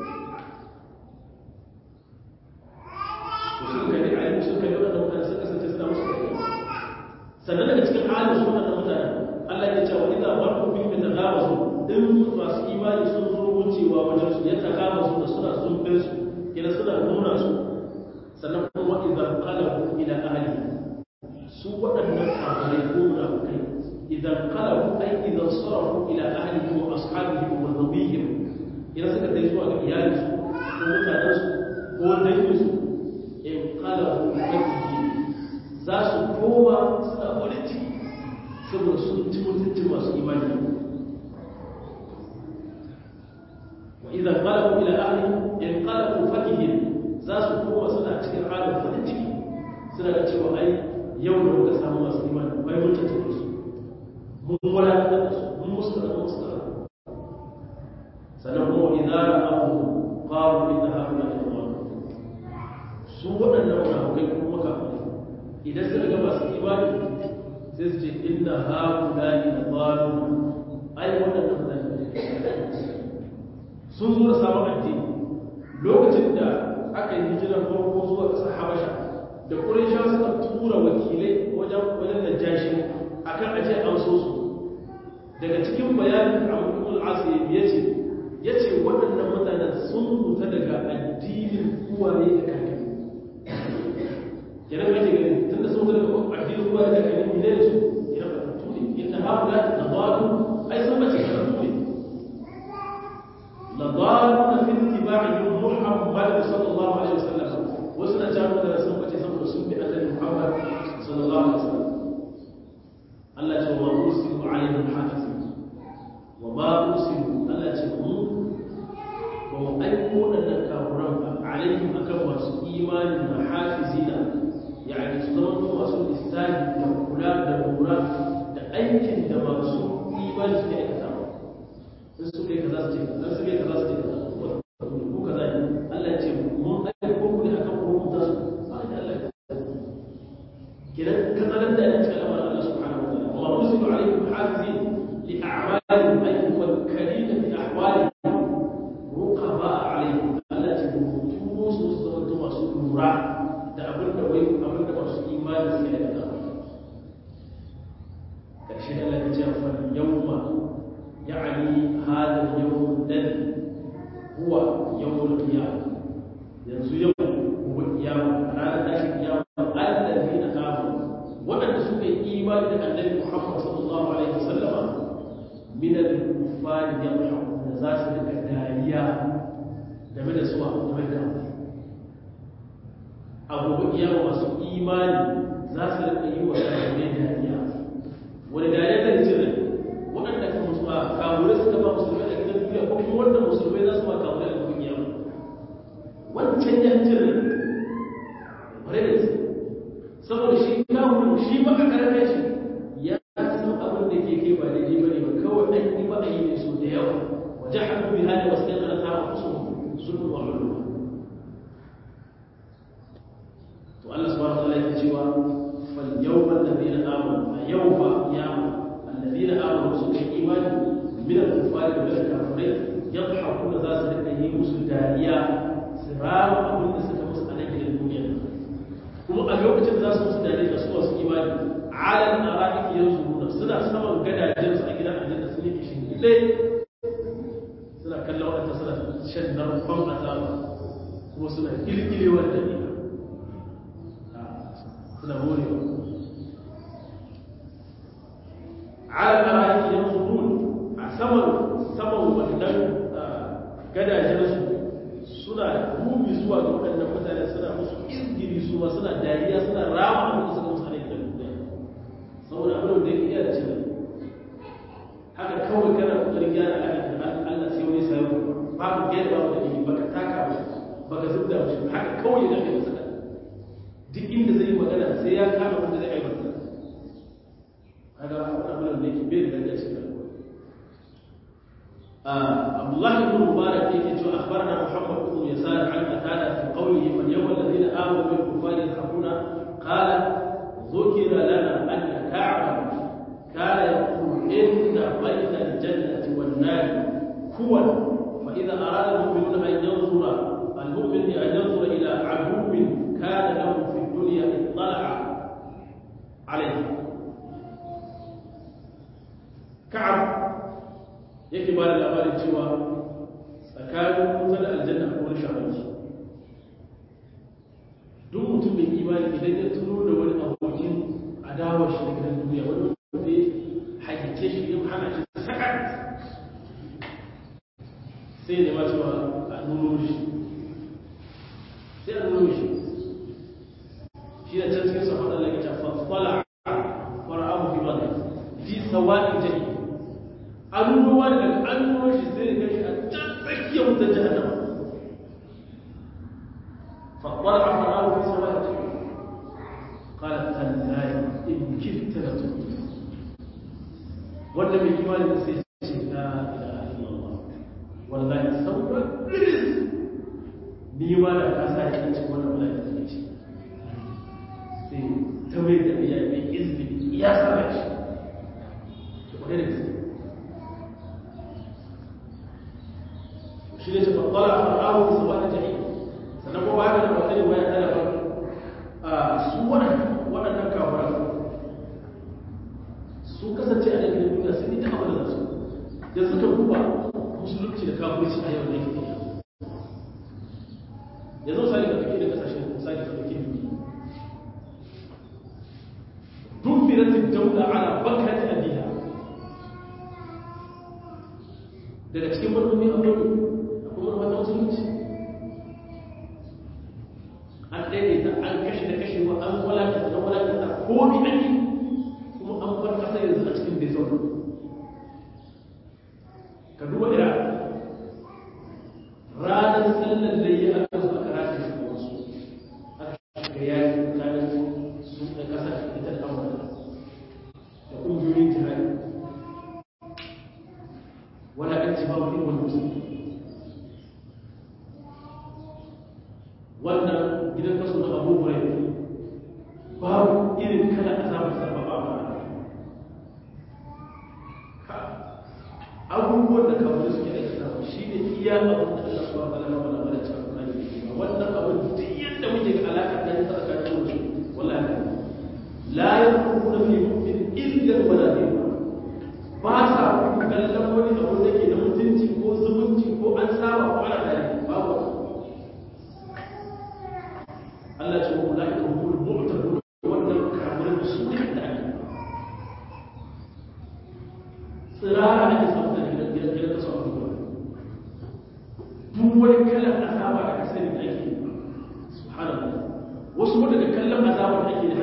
suka kalli ayyuka suka kalli wadanda mutane suka kasance suna musu kariya sannan daga cikin halin su wadanda mutane Allah ya ce wa idza waqu fi mutaghawazu in masu imani sun zo wucewa wajen su ya tagawazu da suna zumbin su ila suna nuna su sannan kuma wa idza qalabu ila ahli su wadannan kafirai ko munafikai idan qalabu ay idan sarafu ila ahli wa ashabihim wa nabiyihim idan suka dai zuwa ga iyalinsu ko mutanensu ko danginsu in qalabu ilayhi za su koma suna farin ciki saboda sun ci mutuncin masu imani wa idan qalabu ila ahli in qalabu fakihin za su koma suna cikin halin farin ciki suna da cewa ai yau da muka samu masu imani bai mun tattare su mun wadatar da su mun musu da musu da sannan kuma idan ra'ahu qalu inna haula ikhwan su waɗannan munafikai kuma kafirai idan suka ga masu imani sai su ce inna haula idhalun ai waɗannan mutane sun zo da sabon addini lokacin da aka yi hijirar farko zuwa ƙasar habasha da ƙuraisha suka tura wakilai wajen wajen najashi akan aje an so su daga cikin bayanin abu al-asir ya ce ya ce waɗannan mutanen sun huta daga addinin uwaye da kakanni kenan kake gani tun da sun huta daga addinin uwaye da kakanni ne da su ina ba tattu ne inda haula da zalu ai sun bace tattu ne la daluna fi ittiba'i muhammad sallallahu alaihi wasallam wasu na jawo da sun bace saboda sun bi annabi muhammad sallallahu alaihi wasallam Allah ya ce wa ursilu alaihim hafizin wa ma ursilu Allah ya ce mu ba mu aiko waɗannan kafuran ba alaihim akan masu imani na hafizina yani su zama ko masu lissafi da kula da lura da aikin da masu imani suke aikata in su kai kaza su ce kaza su kai kaza su ce kaza ko kaza ne ce fal yawma ya'ni hada al-yawm alladhi huwa yawm al-qiyamah yanzu yau gobe kiyama ranar tashin kiyama alladhina amanu waɗanda suka yi imani da annabi Muhammad sallallahu alaihi wasallama min al-kuffar yamhaquna za su rika dariya game da suwa game da abubuwan kiyama masu imani za su rika yi wa kafirai dariya wani dariya kan cire waɗanda kan musu a kafirai suka ba musulmai da gidan duniya ko kuma wanda musulmai za su ba kafirai da kuma kiyama wancan ya cire bare da su saboda shi kafirin shi ba a karfe shi ya san abin da ke kai ba daidai ba ne ba kawai an yi ba a yi ne so da yawa wajen hannu bi hali wasu ɗan ƙarata a kusa sun wa lulluwa to Allah subhanahu wa ta'ala yake cewa fal yawma alladhina amanu a yawma qiyama alladhina amanu suka yi imani min al-kuffari da al-kafirai yadhakuna za su rika yi musu dariya su rama abin da suka musu a nan gidan duniya kuma a lokacin za su musu dariya da su wasu imani alal ara'iki yanzuruna suna saman gadajen su a gidan aljanna sun yi kishin gide suna kallon wadanda suna shan narkon azaba kuma suna kirkirewar da ne suna morewa ala ara'iki yanzurun a saman saman wannan gadajensu suna rubi zuwa ga waɗannan mutane suna musu izgiri su ma suna dariya suna rama abin da suka musu ne da duniya saboda abin da yake iya da cewa haka kawai kana kokarin gyara alaƙa da Allah sai wani sayo babu gyara babu da ilimi baka taka ba baka zubda ba haka kawai ya dace masa duk inda zai yi magana sai ya kama wanda zai aibata kaga abin da yake bai da dace cikin عبد الله بن مبارك يجي اخبرنا محمد بن يسار عن قتاده في قوله فاليوم الذين امنوا بالكفار يضحكون قال ذكر لنا ان كعبا كان يقول ان بين الجنه والنار كوى فاذا اراد المؤمنون ان ينظر المؤمن ان ينظر الى عدو كان له في الدنيا اطلع عليه كعب yake ba da labarin cewa tsakanin wuta da aljanna a wani shahararsu duk mutum mai imani idan ya tuno da wani abokin adawar shi daga duniya wani wanda ya hakice shi ya hana shi sakat sai ne ma cewa a nuno shi sai a nuno shi shi da can cikin safar Allah ya ce fasfala fara'ahu fi madai fi sawa'in jahim an ruwa daga an ruwa shi zai ga shi a can tsakiyar wutar jahannama faɗuwar a fara wa bisa wa ce kala tallahi in kirta da tuki wanda mai imani da sai ce na ila illallah wallahi sauran iris ni ma da kasa ya ce wannan wala da take ce sai ta mai da iya mai izini ya sa shi to kwarai da gaske shi ne tafi tsala a fara'ahu su ba da jahi sannan kuma ba da wata riwaya ta daban a su waɗannan kawaran su kasance a ɗaya duniya sun yi ta abu da su da suka duba musulunci da kafirci a yau da yake yanzu misali ka kake da kasashen misali ka kake duniya duk biratin daula ala bakati abiha daga cikin manufofi akwai kuma wata musulunci an daidaita an kashe da kashewa an walakata da walakata ko bi an yi kuma an bar kasa yanzu a cikin bai zaune ka duba ira ranar sallar da yi aka zo aka rashe shi da wasu aka shiga yaki tsakanin su da kasa ita da amurka da ƙungiyoyin jihadi wala an ci babu irin wani musulmi wannan gidan kaso na abu hurai babu irin kala azabar sarfa ba ba abubuwan da kafin suke aikata shi ne iya abin da Allah suwa ba lama wala wala cewa kuma ne ba wannan abin duk yadda muke ga alaƙar da ta tsakanin mu wallahi la yakunu fi mu'min illa wala dhimma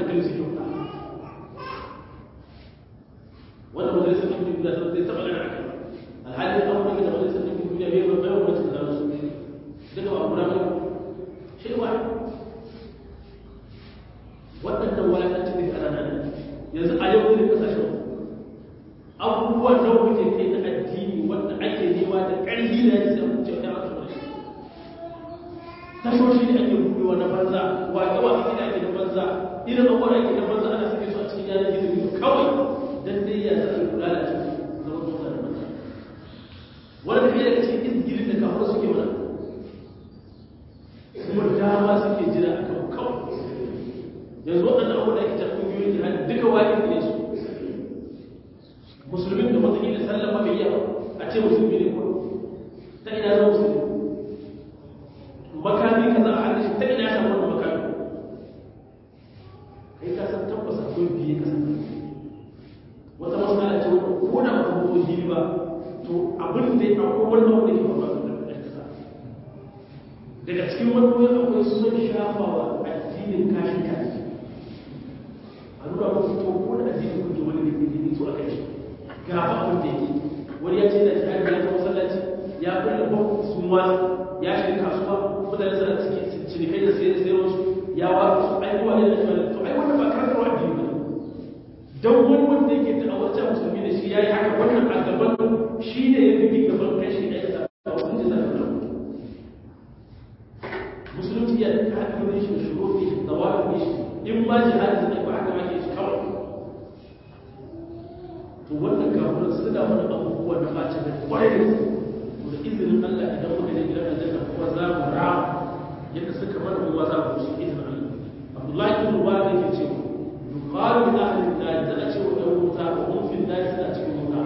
hankali suke wuta wanda majalisar ɗinkin duniya ta zai taɓa gana akai alhali an wani da majalisar ɗinkin duniya bai bai bai wani da su duka ba guda mai shi wa waɗannan walakanci ne ana nan yanzu a yau ne kasashen abubuwan da muke kai na addini wanda ake nema da ƙarfi da ya sai mutum ya aka shi tashoshi ne ake buɗewa na banza waƙe-waƙe ne ake na banza irin abubuwan ake na banza ana sake su a cikin yanar gizo kawai dan dai ya zai kula da shi zama zuwa da banza wanda kai daga cikin izgirin da kafin suke mana kuma dama suke jira a kan kawai yanzu waɗannan abubuwan da ake ta ƙungiyoyin jihadi duka waƙe ne su musulmin da wataƙila sallama bai yawa a ce musulmi ne kuma ta ina zama musulmi makami ka za a hannun shi ta ina ya samu wani makami kai ka san tabbas akwai biye ka san wata matsala ce wanda ko da ba ko hili ba to abin da ya akwai wannan wanda ke faruwa da kasa daga cikin wannan akwai son shafawa addinin kashin kashi a nuna musu to ko da addinin kuke wani da ke to a kai shi ga abin da yake wani ya ce da jihar ya ta masallaci ya kulle bau sun wasu ya shiga kasuwa mutane suna cikin cinikai da sayar sayar wasu ya wa su ai kuma ne da shi to ai wannan ba karantarwa addini ba dan wani wanda yake da awarta musulmi da shi yayi haka wannan a gaban shi ne ya bi gaban kai shi ai da wani da zai musulunci ya da hanyoyin shi da shuruɗi da wa'idi shi in ma jihadi zai ba haka ake shi kawai to wannan kafin suna wani abubuwa da ba da kwarai da su da izinin Allah idan muka je gidan aljanna kuma za mu rama yadda suka mana kuma za mu shi izinin Allah Abdullahi ibn Mubarak yake cewa yuqalu li ahli an-nar da a ce wa ɗan wuta wa hum fi an-nar suna cikin wuta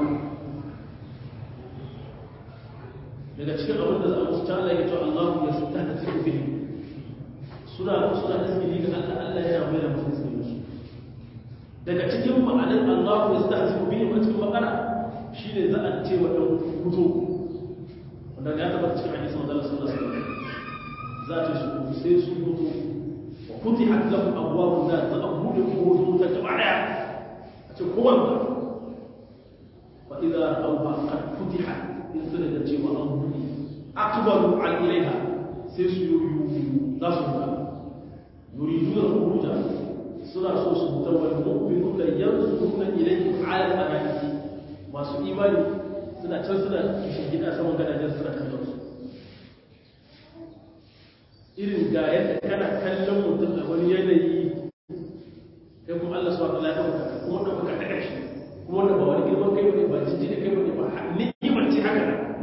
daga cikin abin da za a musu ta Allah ya ce Allah ya stahzi'u bihi suna suna tasbihi ga Allah Allah yana mai da mutum su daga cikin ma'anar Allah ya stahzi ku biyu a cikin makara shi ne za a ce wa ɗan hutu wanda ya tabbata cikin hadisin wanda Allah sallallahu alaihi wasallam za ta su sai su hutu wa futihat lahum abwabun nar za a bude kowace ta gaba daya a ce kowanne fa idza ra'awha qad futihat in suna da cewa an bude akbaru an ilaiha sai su yi za su huta yuriduna khuruja suna so su fita wani mu'minu da yanzu suna ilayhi ala al-anaki masu imani suna can suna kishin gida saman gadajen suna kallon su irin ga yadda kana kallon mutum a wani yanayi kai kuma Allah subhanahu wa ta'ala ya dauka kuma da baka daga shi kuma wanda ba wani girman kai bane ba jiji da kai bane ba ni'imar ce haka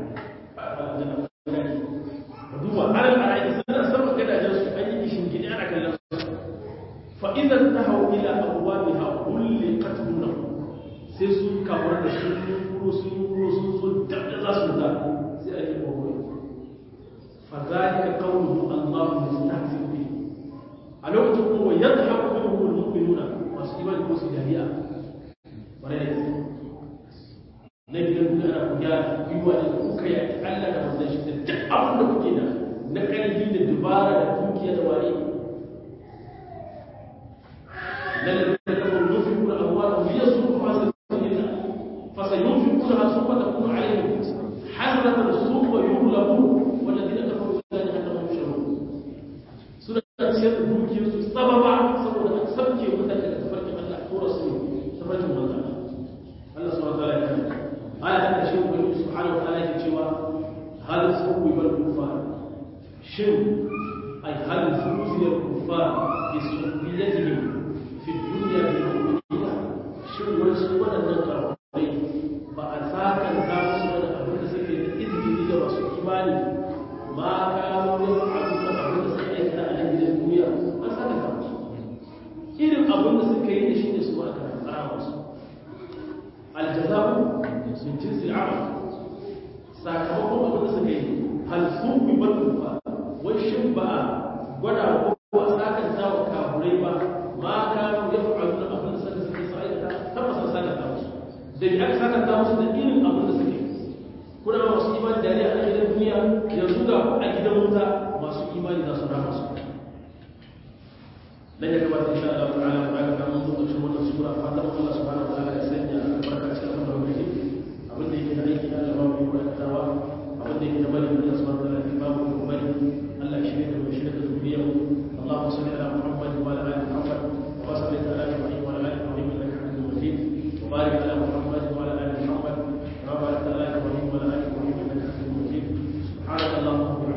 ka duba alal ara'i suna saman gadajen su an yi kishin gida ana kallon su فإذا انتهوا إلى أبوابها غلقت دونهم sai sun kawar da sun kuro sun kuro sun so dabda za su da sai a yi kawai fa zalika qawluhu Allahu mustahzi bi a lokacin kuma yadhaku minhu almu'minuna masu imani ko su dariya bare da na gidan duniya ana ku gyara gwiwa da kuka yi Allah da manzon shi da duk abin da kuke da na ƙarfi da dubara da dukiya da wani الذين كفروا ينفقون اموالهم ليصدوا عن سبيل الله فسينفقونها ثم تكون عليهم حسرة ثم يغلبون والذين كفروا بالله انهم يشركون سورة سير دوكي سببا سبب ان سبكي مثلا تفرق الله ورسوله تفرق الله الله سبحانه وتعالى يقول آية هذا شيء من سبحانه وتعالى يقول هذا سوء بالكفار شن أي هل فوزي الكفار بسخريتهم في الدنيا بالمؤمنين شو wasu waɗannan karfafai ba a sakan ta musu wani abin da suke da izini da masu imani ma kawo ya fa'alu da abin da suka aikata a nan gidan duniya an saka ta musu irin abin da suka yi da shi ne su ma aka tsara musu aljaza'u min jinsi amal sakamakon abin da suka yi hal sun bi batu ba wai shin ba a gwada ko a sakan ta wa kafurai ba ma kanu ya fa'alu da abin da suka suke sa aikata tabbas an saka ta musu da ya aka saka ta musu da irin abin da suke kuna masu imani da ne a gidan duniya yanzu ga a gidan wuta masu imani za su rama su dan ya gabata insha Allah ta'ala الله